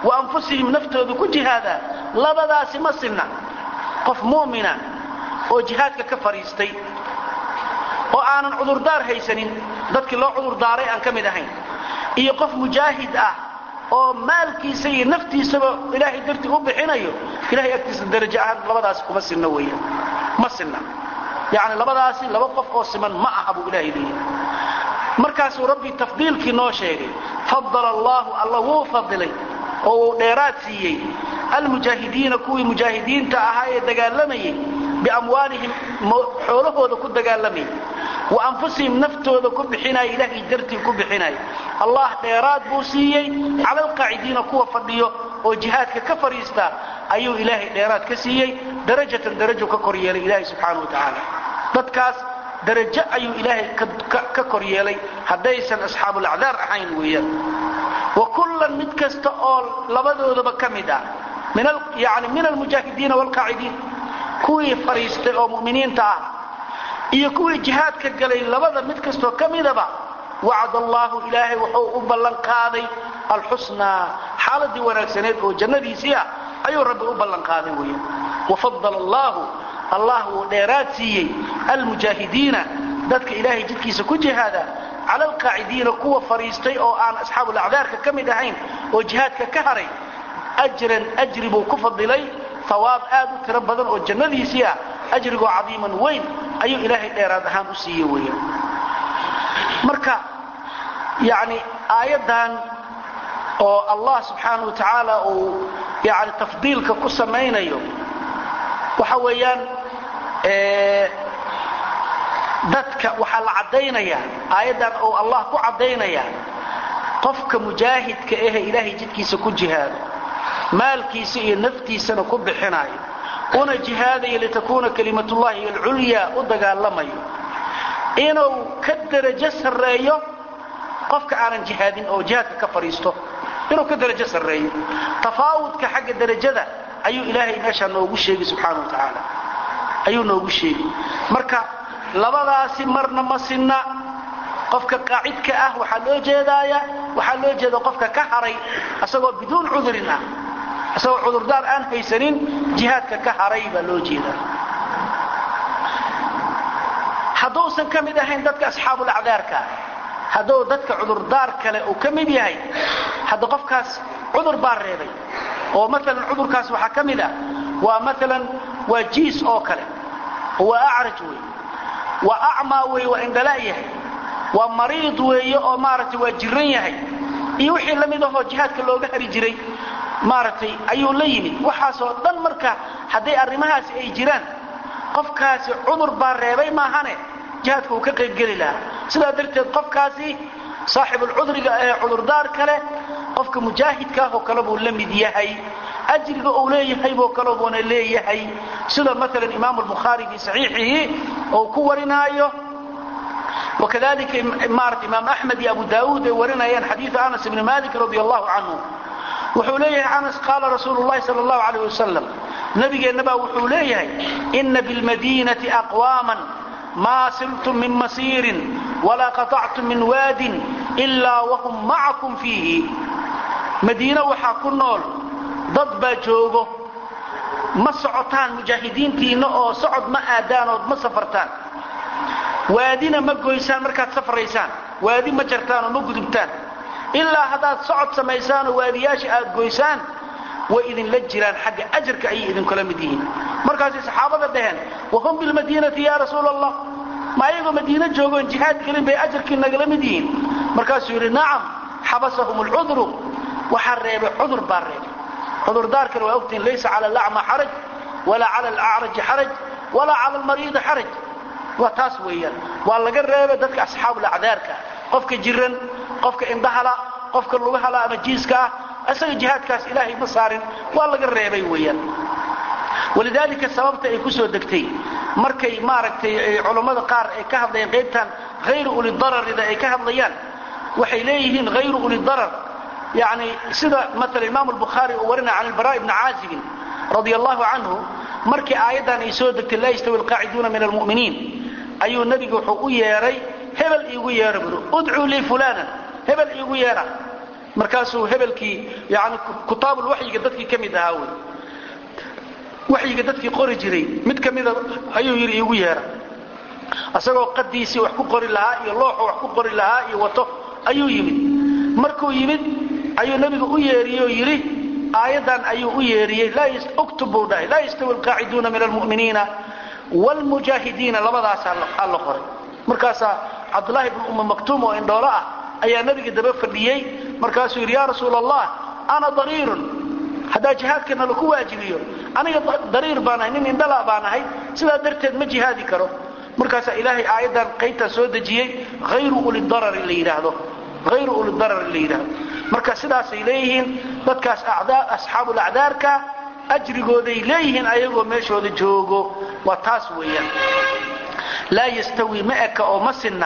wa anfusihim naftooda ku jihaadaa labadaasi ma sinna qof mu'mina oo jihaadka ka fadhiistay oo aanan cudurdaar haysanin dadkii loo cudurdaaray aan ka mid ahayn iyo qof mujaahid ah oo maalkiisa iyo naftiisaba ilaahay dartii u bixinayo ilahay agtiisa darajo ahaan labadaasi kuma sinna weeyaan ma sinna yacni labadaasi laba qof oo siman ma aha buu ilaahay leeyahay markaasuu rabbi tafdiilkii noo sheegay fadala allaahu alla wuu fadilay oo uu dheeraad siiyey almujaahidiina kuwii mujaahidiinta ahaa ee dagaalamayay biamwaalihim xoolahooda ku dagaalamayay wa anfusihim naftooda ku bixinaya ilaahay dartii ku bixinaya allah dheeraad buu siiyey cala alqaacidiina kuwa fadhiyo oo jihaadka ka fadhiista ayuu ilaahay dheeraad ka siiyey darajatan darajo ka kor yeelay ilaahay subxaanau wa tacaala dadkaas darajo ayuu ilaahay ka kor yeelay haddaysan asxaabulacdaar ahayn weeyaan wa kullan mid kasta oo labadoodaba ka mid ah yani min almujaahidiina waalqaacidiin kuwii fadhiistay oo mu'miniinta ah iyo kuwii jihaadka galay labada mid kastoo ka midaba wacd allaahu ilaahay wuxuu u ballan qaaday alxusnaa xaaladii wanaagsaneed oo jannadiisii ah ayuu rabbi u ballan qaaday weeyaan wafadala allaahu allah wuu dheeraad siiyey almujaahidiina dadka ilaahay jidkiisa ku jihaada cala alqaacidiina kuwa fadhiistay oo aan asxaabulacdaarka ka mid ahayn oo jihaadka ka haray ajran ajri buu ku fadilay hawaab aad u tiro badan oo jannadiisii ah ajrigoo cadiiman weyn ayuu ilaahay dheeraad ahaan u siiye weeyaan marka yani aayaddan oo allah subxaana wa tacaala uu yani tafdiilka ku samaynayo waxa weeyaan dadka waxaa la caddaynaya aayaddan oo allah ku caddaynaya qofka mujaahidka ahe ilaahay jidkiisa ku jihaado maalkiisa iyo naftiisana ku bixinayo una jihaadayo litakuuna kalimatullahi alculyaa u dagaalamayo inuu ka darajo sarreeyo qofka aanan jihaadin oo jihaadka ka fadhiisto inuu ka darajo sarreeyo tafaawudka xagga darajada ayuu ilaahay meeshaa noogu sheegi subxaana wa tacaala ayuu noogu sheegi marka labadaasi marna ma sinna qofka qaacidka ah waxaa loo jeedaaya waxaa loo jeeda qofka ka haray asagoo biduun cudurin ah isagoo cudurdaar aan haysanin jihaadka ka haray baa loo jeedaa hadduusan ka mid ahayn dadka asxaabulacdaarka hadduu dadka cudurdaar kale uu ka mid yahay hadda qofkaas cudur baa reebay oo maalan cudurkaas waxaa ka mid ah waa maalan waa jiis oo kale oo waa acraj wey waa acmaa wey waa indhala yahay waa mariid weeye oo maaragtay waa jiran yahay iyo wixii la mid ahoo jihaadka looga hari jiray maaragtay ayuu la yimid waxaasoo dhan marka hadday arrimahaasi ay jiraan qofkaasi cudur baa reebay maahane jihaadka uu ka qaybgeli lahaa sidaa darteed qofkaasi saaxibulcudriga ee cudurdaar kale qofka mujaahidka ah oo kale buu la mid yahay ajriga uu leeyahay boo kale buuna leeyahay sida maalan imaamu albukhaari fii saxiixihi oo ku warinaayo wakadalika maarata imaam axmed iyo abu daauud ay warinayaan xadiidu anas ibni malik radi allahu canhu wuxuu leeyahay anas qaala rasuulu llahi sal allahu alayh wasalam nabigeennabaa wuxuu leeyahay ina bilmadiinati aqwaaman maa siltum min masiirin walaa qaطactum min waadin ilaa wahum macakum fiihi madiine waxaa ku nool dad baa joogo ma socotaan mujaahidiintiinna oo socod ma aadaan ood ma safartaan waadina ma goysaan markaad safraysaan waadi ma jartaan oo ma gudubtaan ilaa haddaad socod samaysaan oo waadiyaasha aad goysaan way idinla jiraan xagga ajarka ayay idinkula mid yihiin markaasay saxaabada dhaheen wahum bilmadiinati yaa rasuul allah ma ayagoo madiino joogoon jihaad gelin bay ajarkii nagala mid yihiin markaasuu yidhi nacam xabasahum alcudru waxaa reebay cudur baa reebay cudurdaarkana waa ogtihin laysa cala alacma xaraj walaa cala alacraji xaraj walaa cala almariidi xaraj waa taas weeyaan waa laga reebay dadka asxaabulacdaarka qofka jiran qofka indhahala qofka lugahala ama jiiska ah isaga jihaadkaas ilaahay ma saarin waa laga reebay weeyaan walidaalika sababta ay ku soo degtay markay maaragtay culammada qaar ay ka hadlayaan qaybtan hayru ulidararida ay ka hadlayaan waxay leeyihiin hayru ulidarar yani sida maala imaam albukhaari uu warinaya can ilbaraa ibni caazibin radia allahu canhu markii aayaddan ay soo degtay laa yastawi alqaaciduuna min almu'miniin ayuu nebigu wuxuu u yeedhay hebel iigu yeedha buru udcuu lii fulanan hebel iigu yeedha markaasuu hebelkii yani kutaabulwaxyiga dadkii ka mid ahaa wey waxyiga dadkii qori jiray mid ka mida ayuu yidhi iigu yeera isagoo qadiisii wax ku qori lahaa iyo looxu wax ku qori lahaa iyo wato ayuu yimid markuu yimid ayuu nebigu u yeeriyey oo yidhi aayaddan ayuu u yeeriyey uktub buu dhahay laa yastawi alqaaciduuna min almu'miniina wlmujaahidiina labadaasaa la qoray markaasaa cabdulaahi bnu umma maktuum oo indhoolo ah ayaa nebiga daba fadhiyey markaasuu yidhi yaa rasuul allah ana dariirun haddaa jihaadkana laku waajibiyo aniga dariir baan ahay nin indhala baan ahay sidaa darteed ma jihaadi karo markaasaa ilaahay aayaddan qaybtaa soo dejiyey hayru ulidarari la yidhaahdo hayru ulidarari la yidhaahdo marka sidaasay leeyihiin dadkaas asxaabul acdaarka ajrigooday leeyihiin ayagoo meeshooda joogo waa taas weeyaan laa yastawi ma eka oo ma sinna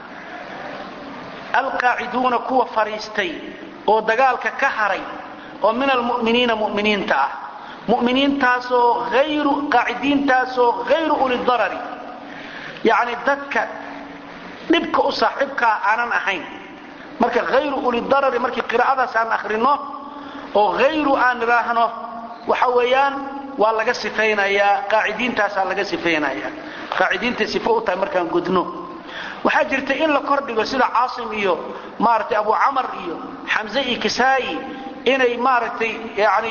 alqaaciduuna kuwa fadhiistay oo dagaalka ka haray oo min almu'miniina mu'miniinta ah mu'miniintaasoo ayru qaacidiintaasoo hayru ulidarari yacni dadka dhibka u saaxiibkaa aanan ahayn marka hayru ulidarari markii qiraa'adaas aan akhrino oo hayru aan idhaahno waxa weeyaan waa laga sifaynayaa qaacidiintaasaa laga sifaynaya qaacidiintay sifo u tahay markaan gudno waxaa jirta in la kordhigo sida caasim iyo maaragtay abu camar iyo xamse iyo kisaayi inay maaragtay yani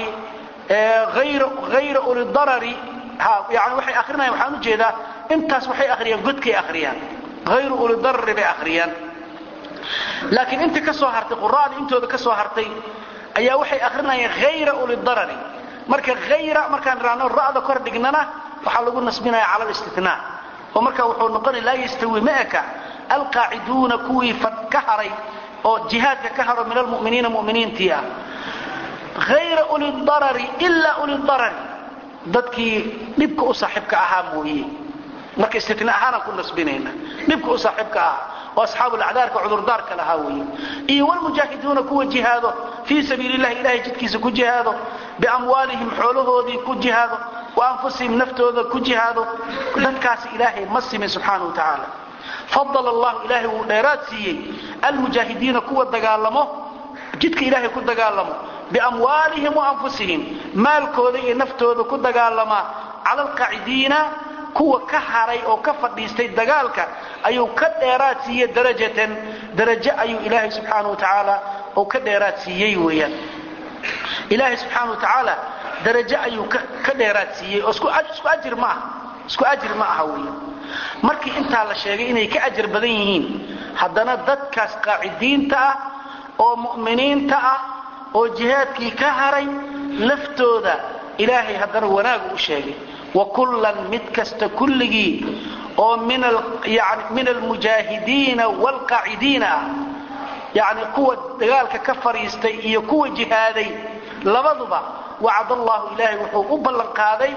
hayra ulidarari yani waxay akrinayan waxaan ujeedaa intaas waxay akhriyaan godkay akhriyaan hayru ulidarari bay akhriyaan laakiin inta ka soo hartay qura'da intooda ka soo hartay ayaa waxay akrinayaan hayra ulidarari marka hayra markaan idhaahno ra'da kor dhignana waxaa lagu nasbinaya cala listinaa oo marka wuxuu noqonaya laa yastawi ma eka alqaaciduuna kuwii ka haray oo jihaadka ka haro min almuminiina muminiintii ah hayra ulidarari ilaa ulidarari dadkii dhibka u saaxiibka ahaa mooye marka istina ahaanaan ku nasbinayna dhibka u saaxiibka ah oo asxaabulacdaarka cudurdaarka lahaa weeye iyo wlmujaahiduuna kuwa jihaado fii sabiili llahi ilahay jidkiisa ku jihaado biamwaalihim xoolahoodii ku jihaado wa anfusihim naftooda ku jihaado dadkaasi ilaahay ma simin subxaana wa tacaala fadala allahu ilaahay wuu dheeraad siiyey almujaahidiina kuwa dagaalamo jidka ilaahay ku dagaalamo biamwaalihim wa anfusihim maalkooda iyo naftooda ku dagaalamaa cala alqaacidiina kuwa ka haray oo ka fadhiistay dagaalka ayuu ka dheeraad siiyey darajatan darajo ayuu ilaahay subxaana wa tacaala oo ka dheeraad siiyey weeyaan ilaahay subxaana wa tacaala darajo ayuu ka dheeraad siiyey oo isku ajir ma aha isku ajir ma aha weeyaan markii intaa la sheegay inay ka ajar badan yihiin haddana dadkaas qaacidiinta ah oo mu'miniinta ah oo jihaadkii ka haray laftooda ilaahay haddana wanaagu u sheegay wakullan mid kasta kulligii oo min almujaahidiina waalqaacidiina ah yani kuwa dagaalka ka fadhiistay iyo kuwa jihaaday labaduba wacad allahu ilaahay wuxuu u ballanqaaday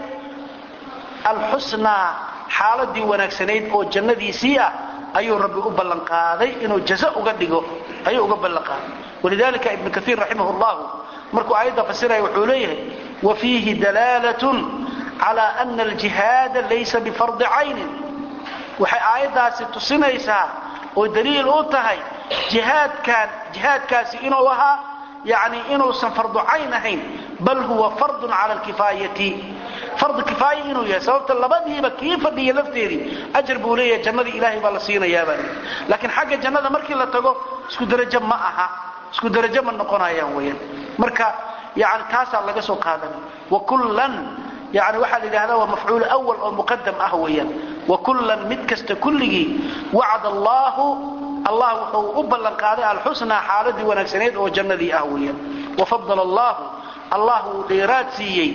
alxusnaa xaaladii wanaagsanayd oo jannadiisii ah ayuu rabbi u ballanqaaday inuu jazo uga dhigo ayuu uga ballanqaaday walidalika ibnu kaiir raximah llahu markuu aayadda fasiraya wuxuu leeyahay wa fiihi dalaalatun cala ana aljihaada laysa bifardi caynin waxay aayaddaasi tusinaysaa oo daliil u tahay jihaadkaan jihaadkaasi inuu ahaa yani inuusan fardu cayn ahayn bal huwa fardun cala alkifaayati fardu kifaaya inuu yahay sababta labadiiba kii fadhiya lafteedii ajar buu leeyahay jannadii ilaahay baa la siinayaabaa laakiin xagga jannada markii la tago isku darajo ma aha isku darajo ma noqonayaan weyaan marka yani taasaa laga soo qaadanay wakullan yani waxaa la yidhahdaa waa mafcuul awal oo muqadam ah weeyaan wakullan mid kasta kulligii wacad allaahu allah wuxuu u ballanqaaday alxusnaa xaaladii wanaagsaneed oo jannadii ah weeyaan wafadala allaahu allah wuu dheeraad siiyey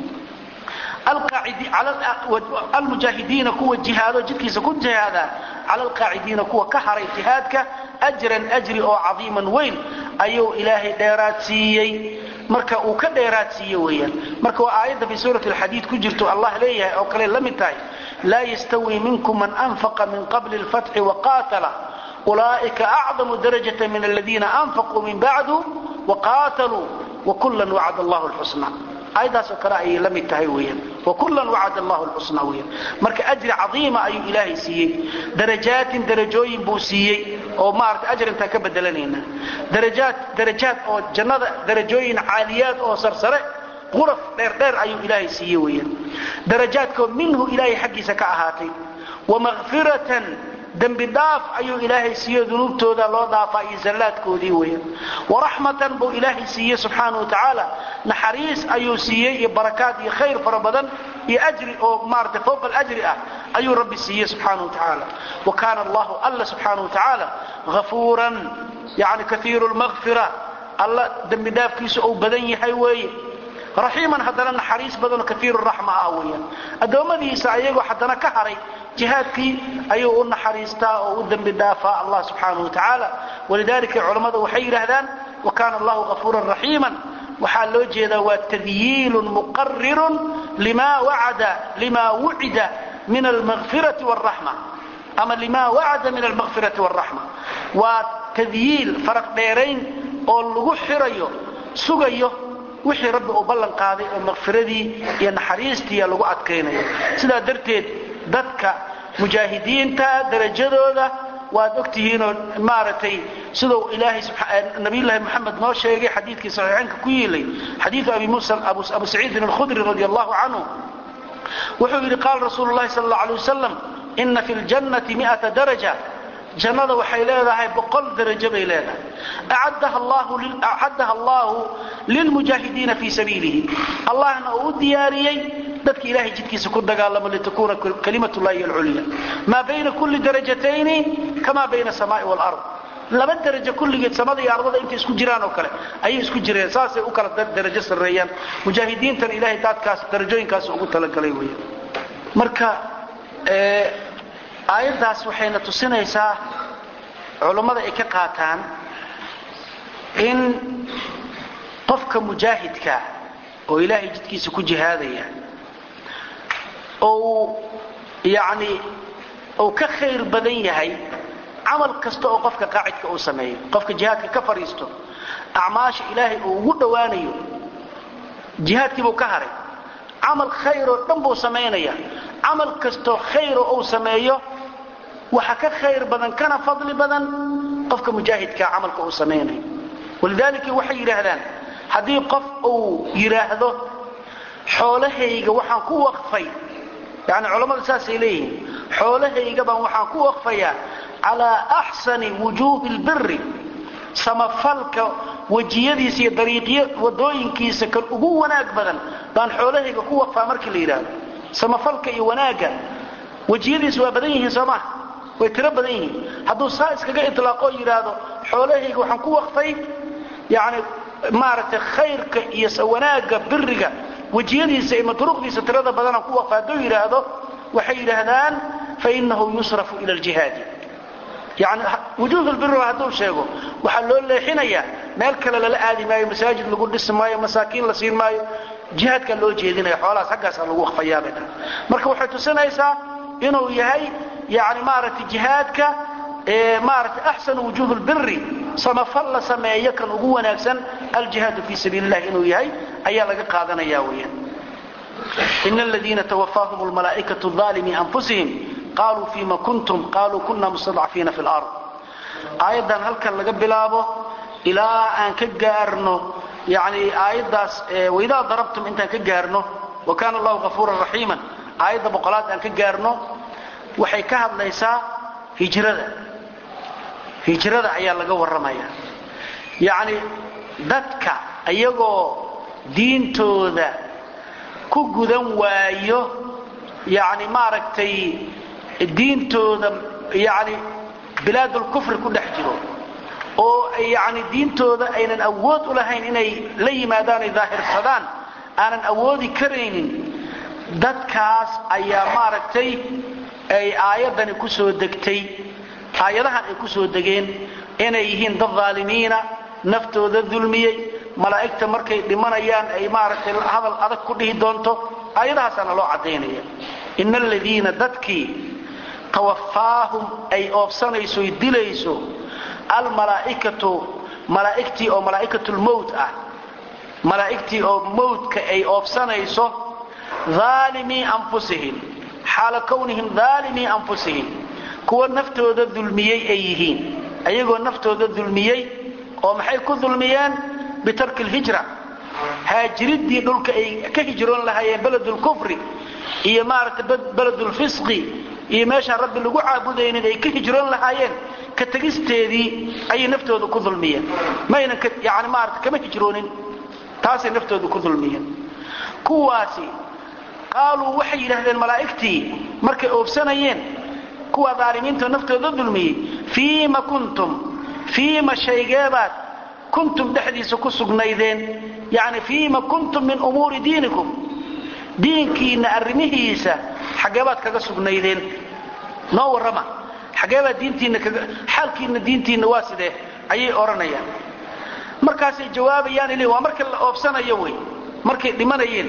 almujaahidiina kuwa jihaado jidkiisa ku jihaadaa cala alqaacidiina kuwa ka haray jihaadka ajran ajri oo cadiiman weyn ayuu ilaahay dheeraad siiyey marka uu ka dheeraad siiye weeyaan marka waa aayadda fii suurati alxadiid ku jirto allah leeyahay oo kale la mid tahay laa yastawi minkum man anfaqa min qabli alfatxi waqaatala ulaa'ika acdamu darajata min aladiina anfaquu min bacdu waqaataluu wakullan wacad allahu lxusna aayaddaasoo kale ayay la mid tahay weyaan wakullan wacad allahu lxusna weyaan marka ajri cadiima ayuu ilaahay siiyey darajaatin darajooyin buu siiyey oo maarata ajar intaan ka bedelanayna darajaad darajaad oo jannada darajooyin caaliyaad oo sarsare quraf dheerdheer ayuu ilaahay siiye weeyaan darajaadkoo minhu ilaahay xaggiisa ka ahaatay wa makfiratan dembi dhaaf ayuu ilaahay siiye dunuubtooda loo dhaafaa iyo zallaadkoodii weeyaan waraxmatan buu ilaahay siiye subxaana wa tacaala naxariis ayuu siiyey iyo barakaad iyo khayr fara badan iyo ajri oo maarata fowqa alajri ah ayuu rabbi siiye subxaana wa tacaala wa kaana allahu alla subxaana wa tacaala hafuuran yani kaiiru lmakfira alla dembi dhaafkiisu uu badan yahay weeye raxiiman haddana naxariis badanoo kaiiru raxma ah weeyaan addoommadiisa ayagoo haddana ka haray jihaadkii ayuu u naxariistaa oo u dembi dhaafaa allah subxaanahu wa tacaala walidaalika culammada waxay yidhaahdaan wa kaana allahu hafuuran raxiiman waxaa loo jeedaa waa tadyiilun muqarirun lima wacada lima wucida min almakfirati waraxma ama lima wacada min almakfirati waraxma waa tadyiil faraq dheerayn oo lagu xirayo sugayo wixii rabbi uu ballan qaaday oo makfiradii iyo naxariistiiya lagu adkaynayo sidaa darteed dadka mujaahidiinta darajadooda waad ogtihiinoo maaragtay siduu ilaahay nabiyullaahi moxamed noo sheegay xadiidkii saxiixaynka ku yiilay xadiidu abi muusa abu saciidin alkhudri radi allahu canhu wuxuu yidhi qaala rasuulu llahi sal alla alay wasalam ina fi ljannati miata daraja jannada waxay leedahay boqol darajo bay leedahay acaddaha allahu lilmujaahidiina fii sabiilihi allahna uu u diyaariyey dadka ilahay jidkiisa ku dagaalamo litakuuna kalimat llahi alculya maa bayna kulli darajatayni kama bayna asamaai waalard laba darajo kulligeed samada iyo ardada intay isku jiraan oo kale ayay isku jireen saasay u kala darajo sarreeyaan mujaahidiintana ilahay daadkaas darajooyinkaas ugu talagalay wey marka aayaddaas waxayna tusinaysaa culummada ay ka qaataan in qofka mujaahidka oo ilaahay jidkiisa ku jihaadaya ou yacni uu ka khayr badan yahay camal kasta oo qofka qaacidka uu sameeyo qofka jihaadka ka fadhiisto acmaasha ilaahay uu ugu dhowaanayo jihaadkiibuu ka haray camal khayroo dhan buu samaynaya camal kastoo khayro uu sameeyo waxa ka khayr badan kana fadli badan qofka mujaahidkaa camalka uu samaynayo walidaalika waxay yidhaahdaan haddii qof uu yidhaahdo xoolahayga waxaan ku waqfay yani culammadu saasay leeyihiin xoolahayga baan waxaan ku waqfayaa calaa axsani wujuuhi lbiri samafalka wejiyadiisa iyo dariiqyo wadooyinkiisa kan ugu wanaag badan baan xoolahayga ku waqfaa markii la yidhaahdo samafalka iyo wanaagga wejiyadiisa waa badan yihiin soo maha way tiro badan yihiin hadduu saa iskaga ilaaqoo yidhaahdo xoolahayga waxaan ku waqfay yani maaragtay khayrka iyo wanaagga biriga wejiyadiisa iyo madruuqdiisa tirada badanaan ku waqfa hadduu yidhaahdo waxay yidhaahdaan fainahu yusrafu ila ljihaadi yani wujuuhulbiri hadduu sheego waxaa loo leexinayaa meel kale lala aadi maayo masaajid lagu dhisi maayo masaakiin la siin maayo jihaadkaa loo jeedinaya xoolahaas haggaasaa lagu waqfayaabay dhan marka waxay tusinaysaa inuu yahay yani maaragtay jihaadka maaragtay axsanu wujuuh lbiri samafal la sameeyo kan ugu wanaagsan aljihaadu fii sabiili illahi inuu yahay ayaa laga qaadanaya weeyaan ina aladiina twafaahum lmalaa'ikatu aalimii anfusihim qaluu fima kuntum qaluu kuna mustadcafiina fi lard aayaddan halkan laga bilaabo ilaa aan ka gaarno yani aayaddaas waidaa darabtum intaan ka gaarno wa kana allahu gafuuran raxiiman aayadda boqolaad aan ka gaarno waxay ka hadlaysaa hijrada hijrada ayaa laga warramaya yacni dadka iyagoo diintooda ku gudan waayo yani maaragtay diintooda yani bilaadulkufri ku dhex jiro oo yani diintooda aynan awood u lahayn inay la yimaadaan ay daahirsadaan aanan awoodi karaynin dadkaas ayaa maaragtay ay aayaddani ku soo degtay aayadahan ay ku soo degeen inay yihiin dad dhaalimiina naftooda dulmiyey malaa'igta markay dhimanayaan ay maaragtay hadal adag ku dhihi doonto aayadahaasaana loo caddaynaya ina aladiina dadkii tawafaahum ay oobsanayso y dilayso almalaaikatu malaa'igtii oo malaa'ikatulmowt ah malaa'igtii oo mowtka ay oobsanayso aalimii anfusihim xaala kownihim aalimii anfusihim kuwa naftooda dulmiyey ay yihiin ayagoo naftooda dulmiyey oo maxay ku dulmiyeen bitarki lhijra haajiridii dhulka ay ka hijroon lahaayeen beledulkufri iyo maaragtay beledulfisqi iyo meeshaan rabbi lagu caabudaynin ay ka hijroon lahaayeen ka tegisteedii ayay naftooda ku dulmiyeen maynan yani maarata kama hijroonin taasay naftooda ku dulmiyeen kuwaasi qaaluu waxay yidhaahdeen malaa'igtii markay oobsanayeen kuwa daalimiinta naftooda dulmiyey fiima kuntum fiima shaygeebaad kuntum dhexdiisa ku sugnaydeen yani fiima kuntum min umuuri diinikum diinkiinna arrimihiisa xaggeebaad kaga sugnaydeen noo warrama xaggeebaad diintiinna kaga xaalkiinna diintiinna waa sidee ayay odhanayaan markaasay jawaabayaan ili waa marka la oobsanayo wey markay dhimanayeen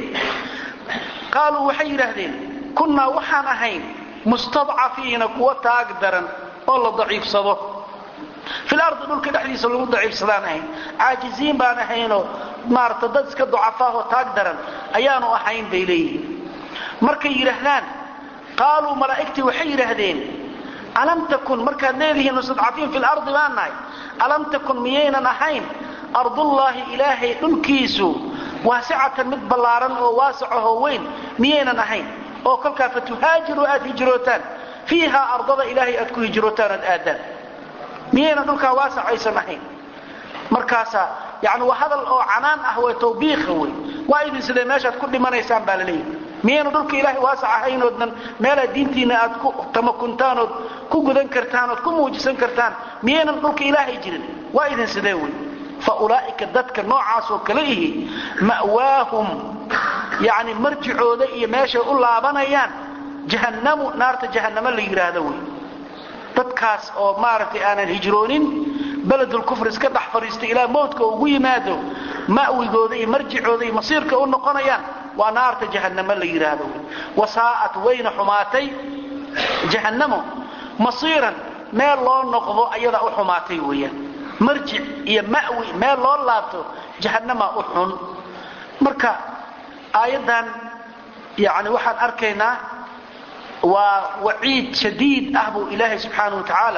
qaaluu waxay yidhaahdeen kunnaa waxaan ahayn mustadcafiina kuwa taag daran oo la daciifsado fil ardi dhulka dhexdiisa lagu daciifsadaan ahayn caajiziin baan ahaynoo maarata dad iska ducafaahoo taag daran ayaanu ahayn bay leeyihiin markay yidhaahdaan qaaluu malaa'igtii waxay yidhaahdeen alam takun markaad leedihiin mustadcafiin fil ardi baan nahay alam takun miyaynan ahayn ardullaahi ilaahay dhulkiisu waasicatan mid ballaaran oo waasicahoo weyn miyaynan ahayn oo kolkaa fatuhaajiru aad hijrootaan fiihaa ardada ilaahay aad ku hijrootaan aad aadaan miyaynan dhulkaa waasac aysan ahayn markaasaa yani waa hadal oo canaan ah way tawbiiqa wey waa idin sidee meeshaad ku dhimanaysaan baa la leeyahy miyaynan dhulka ilaahay waasac ahaynoodnan meelaad diintiinna aad ku tamakuntaanood ku gudan kartaanood ku muujisan kartaan miyaynan dhulka ilaahay jirin waa idin sidee wey faulaa'ika dadka noocaasoo kale ihi ma'waahum yani marjicooda iyo meeshay u laabanayaan jahannamu naarta jahannamo la yidhaahdo wey dadkaas oo maaragtay aanan hijroonin beledulkufr iska dhex fadhiistay ilaa mowdka ugu yimaado ma'wigooda iyo marjicooda iyo masiirka u noqonayaan waa naarta jahannamo la yidhaahdo wey wasaa'at wayna xumaatay jahannamo masiiran meel loo noqdo ayadaa u xumaatay weeyaan marjic iyo ma'wi meel loo laabto jahannama u xun marka aayaddan yani waxaan arkaynaa waa waciid shadiid ah buu ilaahay subxaana wa tacaala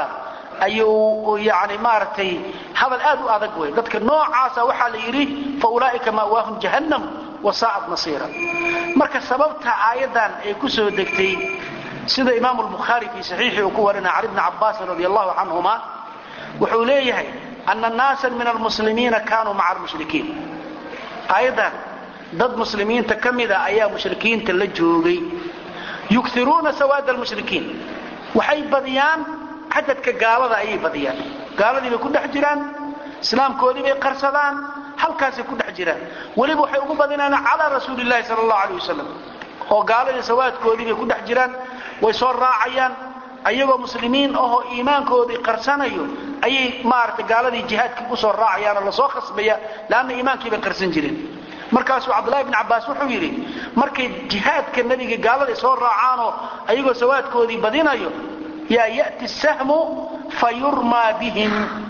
ayuu yani maaragtay hadal aad u adag wey dadka noocaasa waxaa la yidhi fa ulaa'ika ma'waahum jahannam wasaa'at masiira marka sababta aayaddan ay ku soo degtay sida imaamu lbukhaari fii saxiixii uu ku warinaya can ibni cabbaasin radi allahu canhuma wuxuu leeyahay ana naasan min almuslimiina kaanuu maca almushrikiin aayaddan dad muslimiinta ka mida ayaa mushrikiinta la joogay yukiruuna sawaada almushrikiin waxay badiyaan cadadka gaalada ayay badiyaan gaaladii bay ku dhex jiraan islaamkoodii bay qarsadaan halkaasay ku dhex jiraan weliba waxay ugu badinaan calaa rasuuli llahi sala allahu aleyh wasalam oo gaaladii sawaadkoodii bay ku dhex jiraan way soo raacayaan ayagoo muslimiin ahoo iimaankoodii qarsanayo ayay maaragtay gaaladii jihaadkii usoo raacayaanoo lasoo khasbaya leanna iimaankii bay qarsan jireen markaasuu cabdullahi bn cabbaas wuxuu yidhi markay jihaadka nebiga gaaladay soo raacaanoo ayagoo sawaadkoodii badinayo yaa ya'ti sahmu fa yurmaa bihim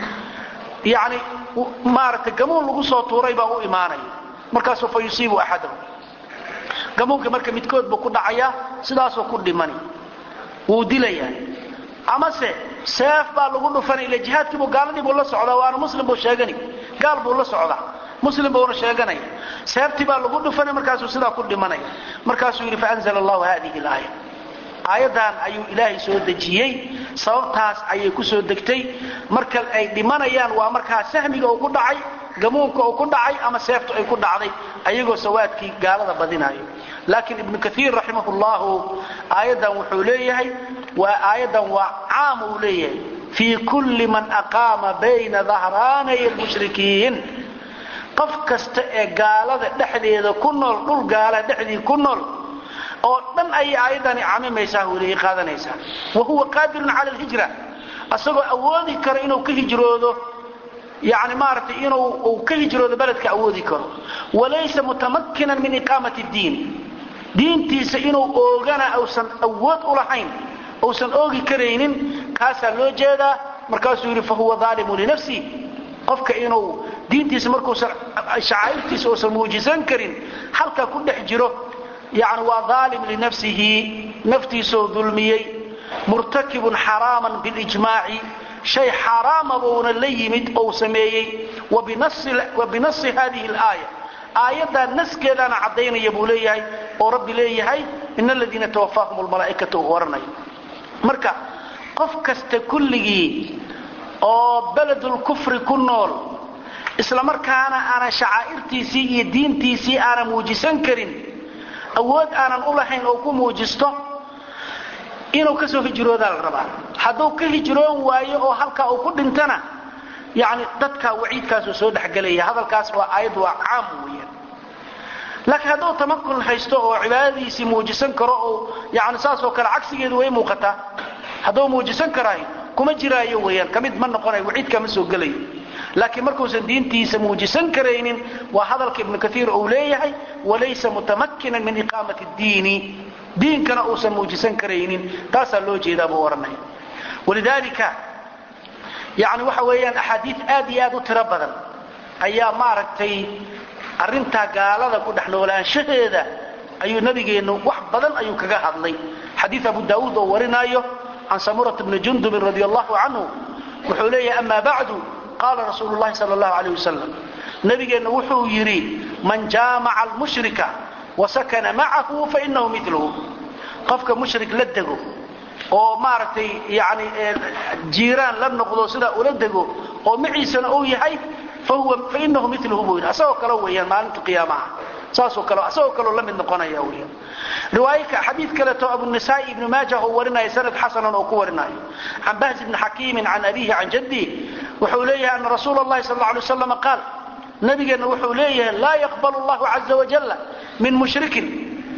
yacni maaragtay gamuun lagu soo tuuray baa u imaanaya markaasuu fa yusiibu axadahu gamuunka marka midkood buu ku dhacayaa sidaasuu ku dhimani wuu dilayaa amase seef baa lagu dhufanay ila jihaadkiibu gaaladii buu la socdaa waana muslim buu sheegani gaal buu la socdaa muslim buuna sheeganaya seeftii baa lagu dhufanay markaasuu sidaa ku dhimanaya markaasuu yidhi faanzla allahu hadihi laaya aayaddan ayuu ilaahay soo dejiyey sababtaas ayay ku soo degtay marka ay dhimanayaan waa markaa sahmiga uu ku dhacay gamuunka uu ku dhacay ama seeftu ay ku dhacday ayagoo sawaadkii gaalada badinayo laakiin ibnu kaiir raximah llahu aayaddan wuxuu leeyahay waa aayaddan waa caam uu leeyahay fii kulli man aqaama bayna dahraanay lmushrikiin qof kasta ee gaalada dhexdeeda ku nool dhul gaala dhexdii ku nool oo dhan ayay aayaddani camimaysaa weliay qaadanaysaa wa huwa qaadirun cala alhijra asagoo awoodi karo inuu ka hijroodo yani maaragtay inuu ka hijroodo beledka awoodi karo walaysa mutamakinan min iqaamati diin diintiisa inuu oogana ausan awood u lahayn uusan oogi karaynin kaasaa loo jeedaa markaasuu yidhi fahuwa aalimu linafsi qofka inuu diintiisa markuusan shacaa'irtiisa uusan muujisan karin halkaa ku dhex jiro yani waa aalim linafsihi naftiisoo dulmiyey murtakibun xaraaman bilijmaaci shay xaaraama buuna la yimid ou sameeyey wa binasi hadihi alaaya aayaddaa naskeedaana caddaynaya buu leeyahay oo rabbi leeyahay in aladiina tawafaahum lmalaa'ikatu uu oranayo marka qof kasta kulligii oo beledulkufri ku nool islamarkaana aanan shacaa'irtiisii iyo diintiisii aanan muujisan karin awood aanan u lahayn oo ku muujisto inuu kasoo hijroodaa la rabaa hadduu ka hijroon waayo oo halkaa uu ku dhintana yani dadkaa waciidkaasuu soo dhexgelaya hadalkaas waa aayad waa caam weeyaan laakiin hadduu tamakun haysto oo cibaadadiisii muujisan karo oo yani saasoo kale cagsigeedu way muuqataa hadduu muujisan karaayo kuma jiraayo weeyaan ka mid ma noqonayo waciidkaa ma soo gelayo laakiin markuusan diintiisa muujisan karaynin waa hadalka ibnu kaiir uu leeyahay walaysa mutamakinan min iqaamati diini diinkana uusan muujisan karaynin taasaa loo jeedaa buu ohanaya walidaalika yani waxa weeyaan axaadiid aad iyo aad u tiro badan ayaa maaragtay arrintaa gaalada ku dhex noolaanshaheeda ayuu nabigeennu wax badan ayuu kaga hadlay xadiid abu daauud oo warinaayo can samurat bni jundubin radi allahu canhu wuxuu leeyahay ama bacdu qaala rasuulu llahi sal allahu alayh wasalam nabigeenna wuxuu yidhi man jaamaca almushrika wasakana macahu fainahu miluhu qofka mushrik la dego oo maaragtay yani jiiraan la noqdo sidaa ula dego oo maciisana uu yahay fainahu miluhu buu yidhi asagoo kale weeyaan maalinta qiyaamaha saasoo kale asagoo kaleo la mid noqonaya weeyaan riwaayaka xadiid kaleeto abunisaai ibnu maajah oo warinaya sanad xasanan oo ku warinayo can bahz ibni xakiimin can abihi can jaddi wuxuu leeyahay ana rasuula allahi sal alla alay waslam qaal nabigeenna wuxuu leeyahay laa yaqbalu allahu caza wajalla min mushrikin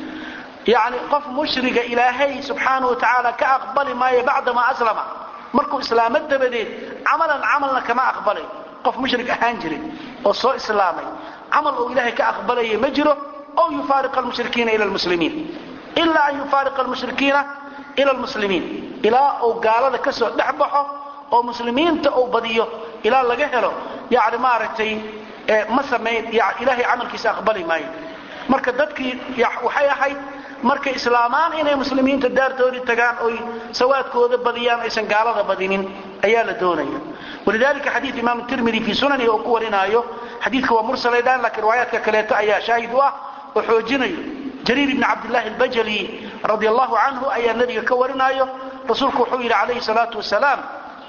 yani qof mushriga ilaahay subxaanau watacaala ka aqbali maayo bacdamaa aslama markuu islaamo dabadeed camalan camalna kama aqbalay qof mushrik ahaan jiray oo soo islaamay camal uu ilaahay ka aqbalaya ma jiro ow yufaariqa almushrikiina ila lmuslimiin ilaa an yufaariqa almushrikiina ila lmuslimiin ilaa uu gaalada ka soo dhex baxo oo muslimiinta uu badiyo ilaa laga helo yani maaragtay ma samayn ilaahay camalkiisa aqbali maayo marka dadkii waxay ahayd markay islaamaan inay muslimiinta daartoodii tagaan oy sawaadkooda badiyaan aysan gaalada badinin ayaa la doonaya walidalika xadiid imaam tirmidi fii sunanihi oo ku warinaayo xadiidka waa mursalaydaan laakiin riwaayaadka kaleeto ayaa shaahid u ah oo xoojinayo jariir ibni cabdillahi albajali radi allahu canhu ayaa nebiga ka warinaayo rasuulku wuxuu yidhi calayhi salaatu wasalaam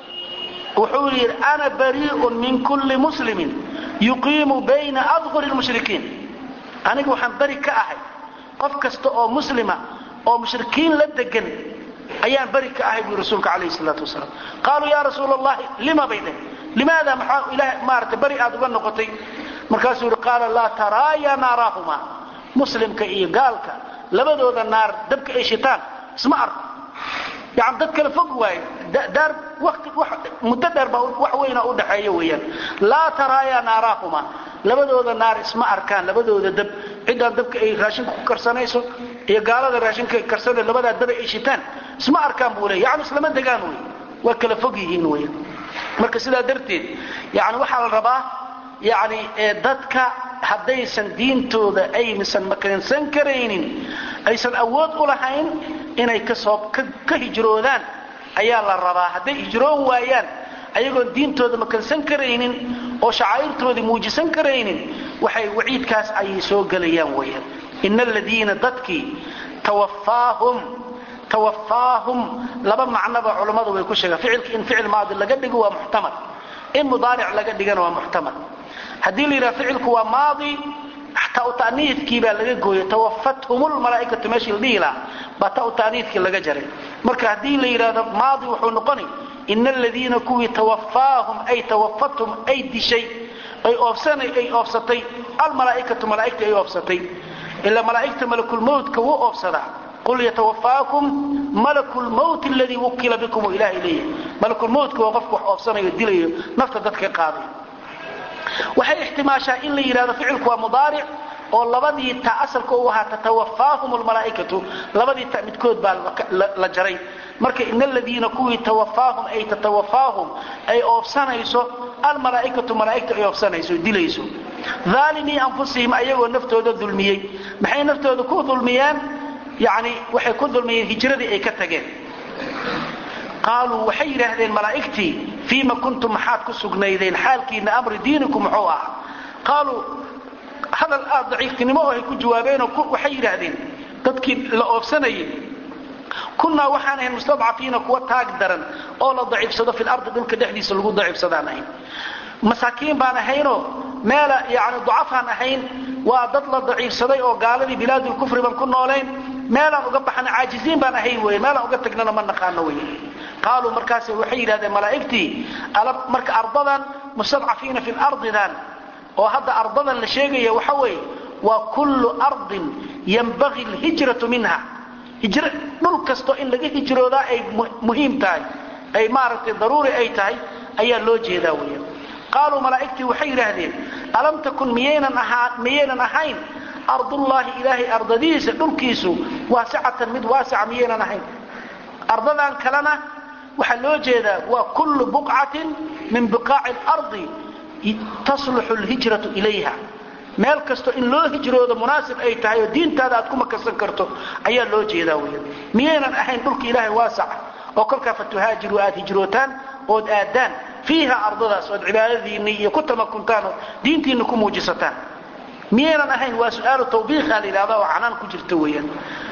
wuxuu yidhi ana barii'un min kulli muslimin yuqiimu bayna adhuri lmushrikiin aniga waxaan beri ka ahay qof kasta oo muslima oo mushrikiin la degan ayaan beri ka ahay bui rasuulka calayhi salaatu wasalaam qaaluu yaa rasuula allahi lima bay dheh limaada maxaa ilaah maarata beri aad uga noqotay markaasuu yidhi qaala laa taraaya naaraahuma muslimka iyo gaalka labadooda naar dabka ay shitaan isma arko yani dad kale fog waaye daar wati muddo dheer baa wax weyna u dhaxeeya weeyaan laa taraaya naaraahuma labadooda naar isma arkaan labadooda dab ciddaan dabka ay raashinka ku karsanayso iyo gaalada raashinka ay karsana labadaa daba ay shitaan isma arkaan buu leey yani islama degaan wey waa kala fog yihiin weyan marka sidaa darteed yani waxaa la rabaa yani dadka haddaysan diintooda aysan makansan karaynin aysan awood u lahayn inay kasoo ka hijroodaan ayaa la rabaa hadday hijroon waayaan ayagoon diintooda makansan karaynin oo shacaa'irtoodii muujisan karaynin waxay waciidkaas ayay soo gelayaan weyaan ina aladiina dadkii tawafaahum tawafaahum laba macnoba culammadu way ku sheegaan ficilka in ficil maadi laga dhigo waa muxtamal in mudaaric laga dhigana waa muxtamal haddii la yidhaha ficilku waa maadi ta'niidkii baa laga gooyay tawafathum lmalaaikatu meeshii la dhihi lahaa baa ta ta'niidkii laga jaray marka haddii la yidhahdo maadi wuxuu noqonay ina aladiina kuwii tawafaahum ay tawafathum ay dishay ay oofsanay ay oofsatay almalaaikatu malaaigta ay oofsatay ila malaa'igta malakulmowtka wuu oofsadaa qul yatawafaakum malaku lmowt aladii wukila bikum u ilahay leeyahay malakulmowtka waa qofka wax oofsanayo dilayo nafta dadka qaaday waxay ixtimaashaa in la yidhahdo ficilku waa mudaaric oo labadii ta asalka u ahaa tatawafaahum lmalaaikatu labadii ta midkood baa la jaray marka in aladiina kuwii tawafaahum ay tatawafaahum ay oofsanayso almalaaikatu malaaigta ay oofsanayso dilayso aalimii anfusihim ayagoo naftooda dulmiyey maxay naftooda ku dulmiyeen yani waxay ku dulmiyeen hijradii ay ka tageen qaaluu waxay yidhaahdeen malaa'igtii fiima kuntum maxaad ku sugnaydeen xaalkiina amri diinikum muxuu ahaa qaaluu hadal aad daciiftinimo oo ay ku jawaabeenoo waxay yidhaahdeen dadkii la oobsanayay kunnaa waxaan ahayn mustadcafiina kuwa taag daran oo la daciifsado fi lardi dhulka dhexdiisa lagu daciifsadaan ahayn masaakiin baan ahaynoo meela yani ducafaan ahayn waa dad la daciifsaday oo gaaladii bilaadulkufri baan ku noolayn meelaan uga baxana caajiziin baan ahayn wey meelaan uga tagnana ma naqaano wey qaaluu markaas waxay yidhahdeen malaa'igtii marka ardadan mustadcafiina fi lardidan oo hadda ardadan la sheegaya waxa weeye waa kullu ardin yanbagii alhijratu minha hijr dhul kasto in laga hijroodaa ay muhiim tahay ay maaragtay daruuri ay tahay ayaa loo jeedaa weya qaaluu malaa'igtii waxay yidhaahdeen alam takun miyaynan ahaa miyaynan ahayn ardullaahi ilaahay ardadiisa dhulkiisu waasicatan mid waasica miyaynan ahayn ardadan kalena waxaa loo jeedaa waa kullu buqcatin min biqaaci alardi tasluxu lhijratu ilayha meel kasto in loo hijroodo munaasib ay tahay oo diintaada aad ku makasan karto ayaa loo jeedaa weya miyaynan ahayn dhulka ilaahay waasaca oo kolkaa fatuhaajiru aad hijrootaan ood aadaan fiiha ardadaas ood cibaadadiinni iyo ku tamakuntaan oo diintiinna ku muujisataan miyaynan ahayn waa su-aalu tawbiiqa la yidhahda oo canaan ku jirta weeyaan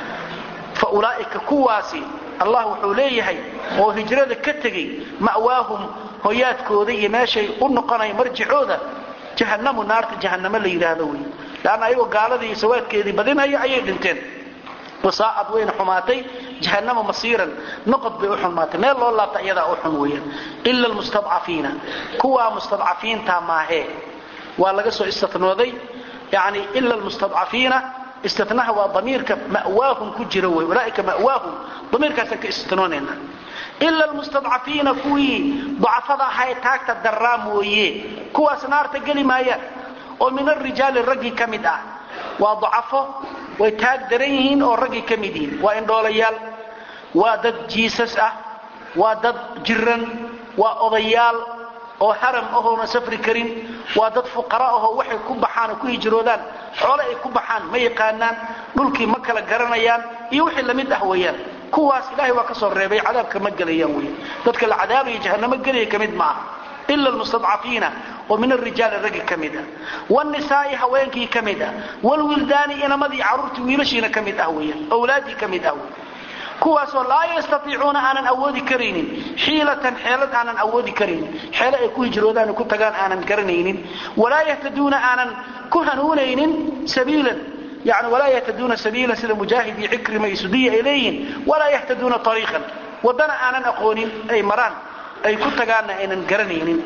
fa ulaa'ika kuwaasi allah wuxuu leeyahay oo hijrada ka tegey ma'waahum hoyaadkooda iyo meeshay u noqonaya marjicooda jahannamu naarta jahannamo la yidhaahdo wey leanna ayagoo gaaladii sawaadkeedii badinaya ayay dhinteen wasaacad wayna xumaatay jahannama masiiran noqod bay u xumaatay meel loo laabta iyadaa u xun weeyaan ila almustadcafiina kuwaa mustadcafiinta maahee waa laga soo istanooday yani ila almustadcafiina istinaha waa damiirka ma'waahum ku jira wey ulaaika ma'waahum damiirkaasaan ka istinoonayna ila almustadcafiina kuwii dacafada ahaa ee taagta daraa mooye kuwaas naarta geli maayaan oo min arijaali raggii ka mid ah waa dacafo way taag daran yihiin oo raggii ka mid yihiin waa indhoolayaal waa dad jiisas ah waa dad jiran waa odayaal oo haram ahoona safri karin waa dad fuqara ahoo waxay ku baxaan oo ku hijroodaan xoole ay ku baxaan ma yaqaanaan dhulkii ma kala garanayaan iyo wixii lamid ah weeyaan kuwaas ilaahay waa ka soo reebay cadaabka ma gelayaan wey dadka la cadaabaya jahannamo gelaya ka mid ma aha ila almustadcafiina oo min arijaali raggi ka mid ah wnisaai haweenkii ka mid ah wlwildaani inamadii caruurtii wiilashiina ka mid ah weeyaan awlaadii ka mid ah wey kuwaasoo laa yastaiicuuna aanan awoodi karaynin xiilatan xeelad aanan awoodi karaynin xeelo ay ku hijroodaan ku tagaan aanan garanaynin walaa yahtaduuna aanan ku hanuunaynin sabiilan yani walaa yahtaduuna sabiilan sida mujaahid iyo cikrima iyo sudiya ay leeyihiin walaa yahtaduuna ariiqan wadana aanan aqoonin ay maraan ay ku tagaanna aynan garanaynin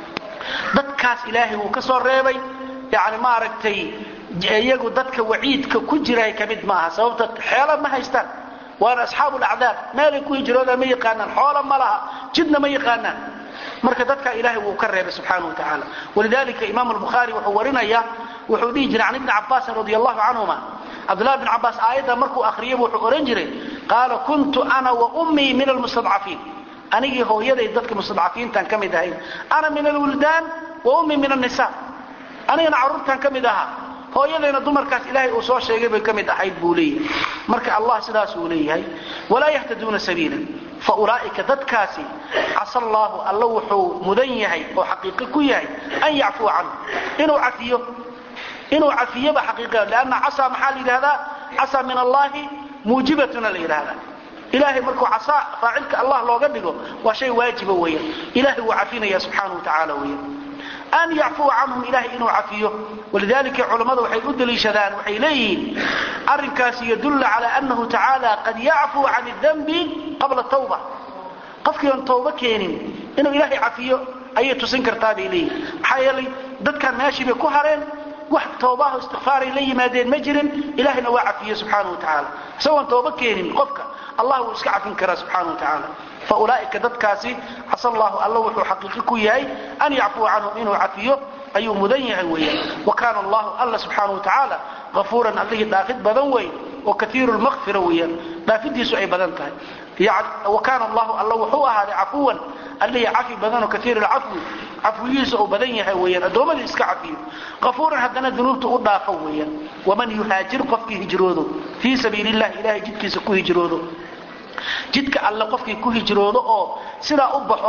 dadkaas ilaahay wuu ka soo reebay yani maaragtay iyagu dadka waciidka ku jira ka mid maaha sababta xeela ma haystaan waana asxaabu lacdaab meelay ku hijroodaan ma yaqaanaan xoola ma laha jidna ma yaqaanaan marka dadka ilaahay wuu ka reebay subxaana wa tacaala walidalika imaam albukhaari wuxuu warinaya wuxuu dhihi jiray can ibni cabaasin radi allahu canhuma cabdullahi bn cabaas aayadda markuu akhriyaba wuxuu odhan jiray qaala kuntu ana wa ummii min almustadcafiin anigii hooyaday dadka mustadcafiintan ka mid ahayn ana min alwildaan wa ummii min annisa anigana carruurtan ka mid ahaa hooyadayna dumarkaas ilaahay uu soo sheegay bay ka mid ahayd buu leeyahay marka allah sidaas uu leeyahay walaa yahtaduuna sabiila fa ulaa'ika dadkaasi casa allaahu alla wuxuu mudan yahay oo xaqiiqo ku yahay an yacfuwa canhu inuu cafiyo inuu cafiyoba xaqiiqa lanna casaa maxaa la yidhahdaa casaa min allaahi muujibatuna la yidhahdaa ilahay markuu casaa faacilka allah looga dhigo waa shay waajiba weeyaan ilahay wuu cafinaya subxaana wa tacaala weeyaan an yacfuwa canhum ilahay inuu cafiyo walidalika culammadu waxay u daliishadaan waxay leeyihiin arrinkaasi yadulla cala annahu tacaala qad yacfuu can اdanbi qabla tawba qofkii oon tawba keenin inuu ilaahay cafiyo ayay tusin kartaa bay leeyihin maxaa yeelay dadkan meeshii bay ku hareen wax toobaho istikfaaray la yimaadeen ma jirin ilahayna waa cafiye subxaana wa tacaala isagoon tooba keenin qofka allah wuu iska cafin karaa subxaana wa tacaala fa ulaa'ika dadkaasi casa allahu alla wuxuu xaqiiqi ku yahay an yacfuwa canhum inuu cafiyo ayuu mudan yahay weeyaan wa kaana allahu alla subxaana wa tacaala afuuran allihii dhaafid badan wey oo kaiiru lmaqfira weeyaan dhaafidiisu ay badan tahay wa kaana allahu alla wuxuu ahaaday cafuwan allihii cafi badanoo kaiir lcafwi cafwigiisa uu badan yahay weyaan addoommadii iska cafiyo afuuran haddana dunuubta u dhaafo weeyaan waman yuhaajir qofkii hijroodo fii sabiili llahi ilahay jidkiisa ku hijroodo jidka alle qofkii ku hijroodo oo sidaa u baxo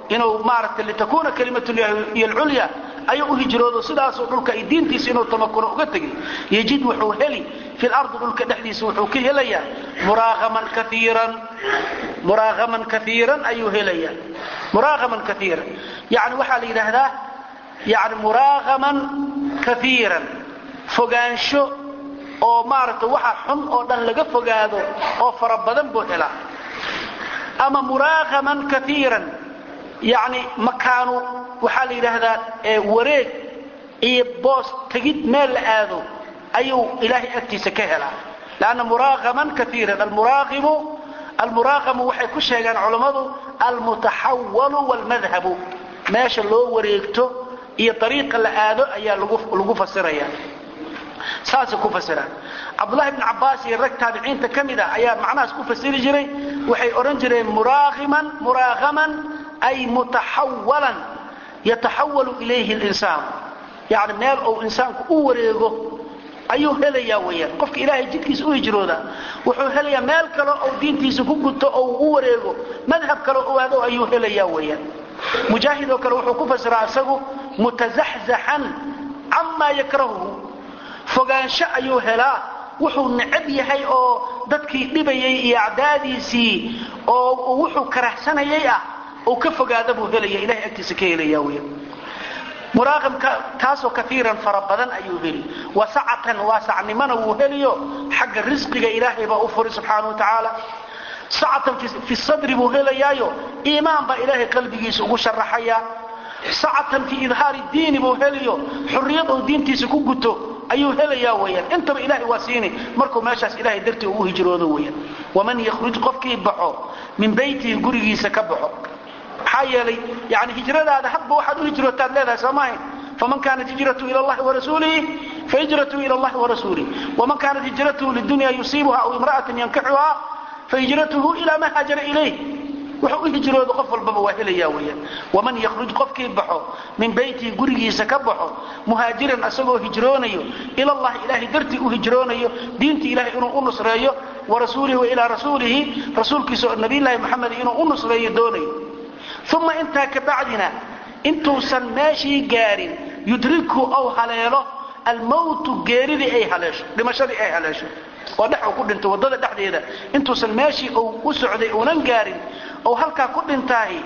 inuu maaragtay litakuna kalimatullahi alculya ayuu u hijroodo sidaasuu dhulka ay diintiisa inuu tamakuno uga tegay yajid wuxuu heli fi lardi dhulka dhexdiisa wuxuu ka helayaa muraaqaman kaiiran muraaqaman kaiiran ayuu helayaa muraaqaman kaiiran yani waxaa la yidhaahdaa yani muraaqaman kaiiran fogaansho oo maaragtay waxa xun oo dhan laga fogaado oo fara badan buu helaa ama muraaqaman kaiiran yani makaanu waxaa la yidhaahdaa wareeg iyo boos tegid meel la aado ayuu ilaahay agtiisa ka helaa lanna muraaqaman kaiiran almuraaqimu almuraaqamu waxay ku sheegaan culammadu almutaxawalu wlmadhabu meesha loo wareegto iyo ariiqa la aado ayaa lagu fasiraya saasay ku fasiraan cabdulahi bn cabaas iyo rag taabiciinta ka mid a ayaa macnahaas ku fasiri jiray waxay odhan jireen muraaqiman muraaqaman ay mutaxawalan yataxawalu ilayhi linsaan yani meel uu insaanku u wareego ayuu helayaa weyaan qofka ilaahay jidkiisa u hijrooda wuxuu helayaa meel kale ou diintiisa ku guto oo u wareego madhab kale u aado ayuu helayaa weyaan mujaahid oo kale wuxuu ku fasiraa isagu mutazaxzaxan camaa yakrahuhu fogaansho ayuu helaa wuxuu necab yahay oo dadkii dhibayay iyo acdaadiisii oo wuxuu karahsanayay ah uu ka fogaada buu helaya ilahay agtiisa ka helaya weyaan muraaqamka taasoo kaiiran fara badan ayuu heli wasacatan waasacnimona wuu heliyo xagga risqiga ilaahay baa u furi subxaana wa tacaala sacatan fi sadri buu helayaayo iimaan baa ilaahay qalbigiisa ugu sharaxaya sacatan fi idhaari diini buu heliyo xurriyad uu diintiisa ku guto ayuu helayaa weyaan intaba ilahay waa siini markuu meeshaas ilahay dartii ugu hijroodo weyaan waman yakhruj qofkii baxo min beytihi gurigiisa ka baxo maxaa yeelay yani hijradaada hadba waxaad u hijrootaad leedahay soomaha faman kaanat hijratu ila llahi warasuulihi fahijratu ila llahi warasuulih waman kaanat hijratuhu lidunya yusiibuha aw imra'atan yankixuha fahijratuhu ila ma haajara ilayh wuxuu u hijroodo qof walbaba waa helaya weyaan waman yakhruj qofkii baxo min beytihi gurigiisa ka baxo muhaajiran asagoo hijroonayo ilallahi ilaahay dartii u hijroonayo diintii ilahay inuu u nusreeyo warasuulihi wa ilaa rasuulihi rasuulkiisa oo nabiylahi moxamed inuu u nusreeyo doonayo uma intaa kabacdina intuusan meeshii gaarin yudriku ou haleelo almowtu geeridii ay haleesho dhimashadii ay haleesho oo dhex uu ku dhinto waddada dhexdeeda intuusan meeshii uu u socday uunan gaarin ou halkaa ku dhintaahi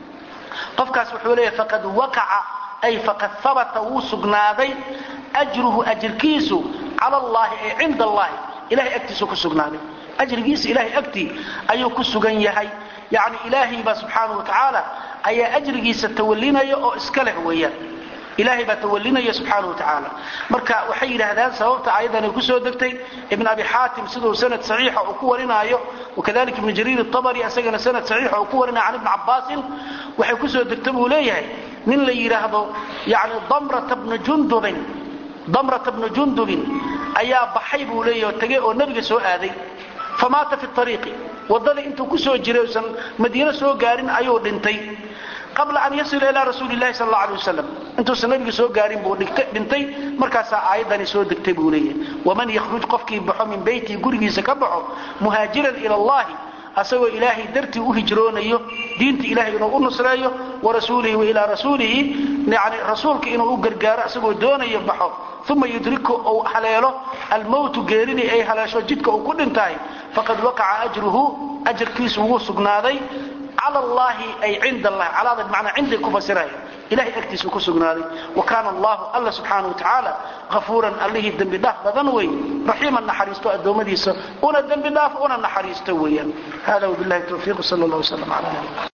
qofkaas wuxuu leeyahay faqad waqaca ay faqad habata wuu sugnaaday ajruhu ajirkiisu cala allaahi ay cinda allaahi ilahay agtiisu ku sugnaaday ajrigiisa ilahay agtii ayuu ku sugan yahay yani ilaahay baa subxaanau watacaala ayaa ajrigiisa tawalinaya oo iska leh weeyaan ilaahay baa tawalinaya subxaana wa tacaala marka waxay yidhaahdaan sababta aayaddan ay ku soo degtay ibn abi xaatim siduu sanad saxiixa uu ku warinaayo wakadalika ibn jariir atabari isagana sanad saxiixa uu ku warinaya can ibni cabbaasin waxay ku soo degta buu leeyahay nin la yidhaahdo yani damrata bna jundubin damrata bna jundubin ayaa baxay buu leeyahy oo tegey oo nebiga soo aaday famaata fi ariiqi waddada intuu ku soo jiray usan madiino soo gaarin ayuu dhintay qabla an yasila ilaa rasuuli lahi sal alay wasalam intuusan nabiga soo gaarin buu dhintay markaasaa aayaddani soo degtay buu leeyahay waman yakhruj qofkii baxo min beytihi gurigiisa ka baxo muhaajiran ila allahi asagoo ilaahay dartii u hijroonayo diinta ilahay inuu u nusreeyo warasuulihi wa ilaa rasuulihi yani rasuulka inuu u gargaaro asagoo doonayo baxo uma yudriku uu haleelo almowtu geeridii ay haleesho jidka uu ku dhintahay faqad waqaca ajruhu ajarkiisu wuu sugnaaday cala allahi ay cinda allahi calaada bimacnaa cinday ku fasiraya ilahay agtiisuu ku sugnaaday wa kaana allahu alla subxaana wa tacaala hafuuran allihii dembi dhaaf badan wey raxiiman naxariisto addoommadiisa una dembi dhaaf una naxariisto weeyaan hada wabilahi towfiiq sal allah wslam ala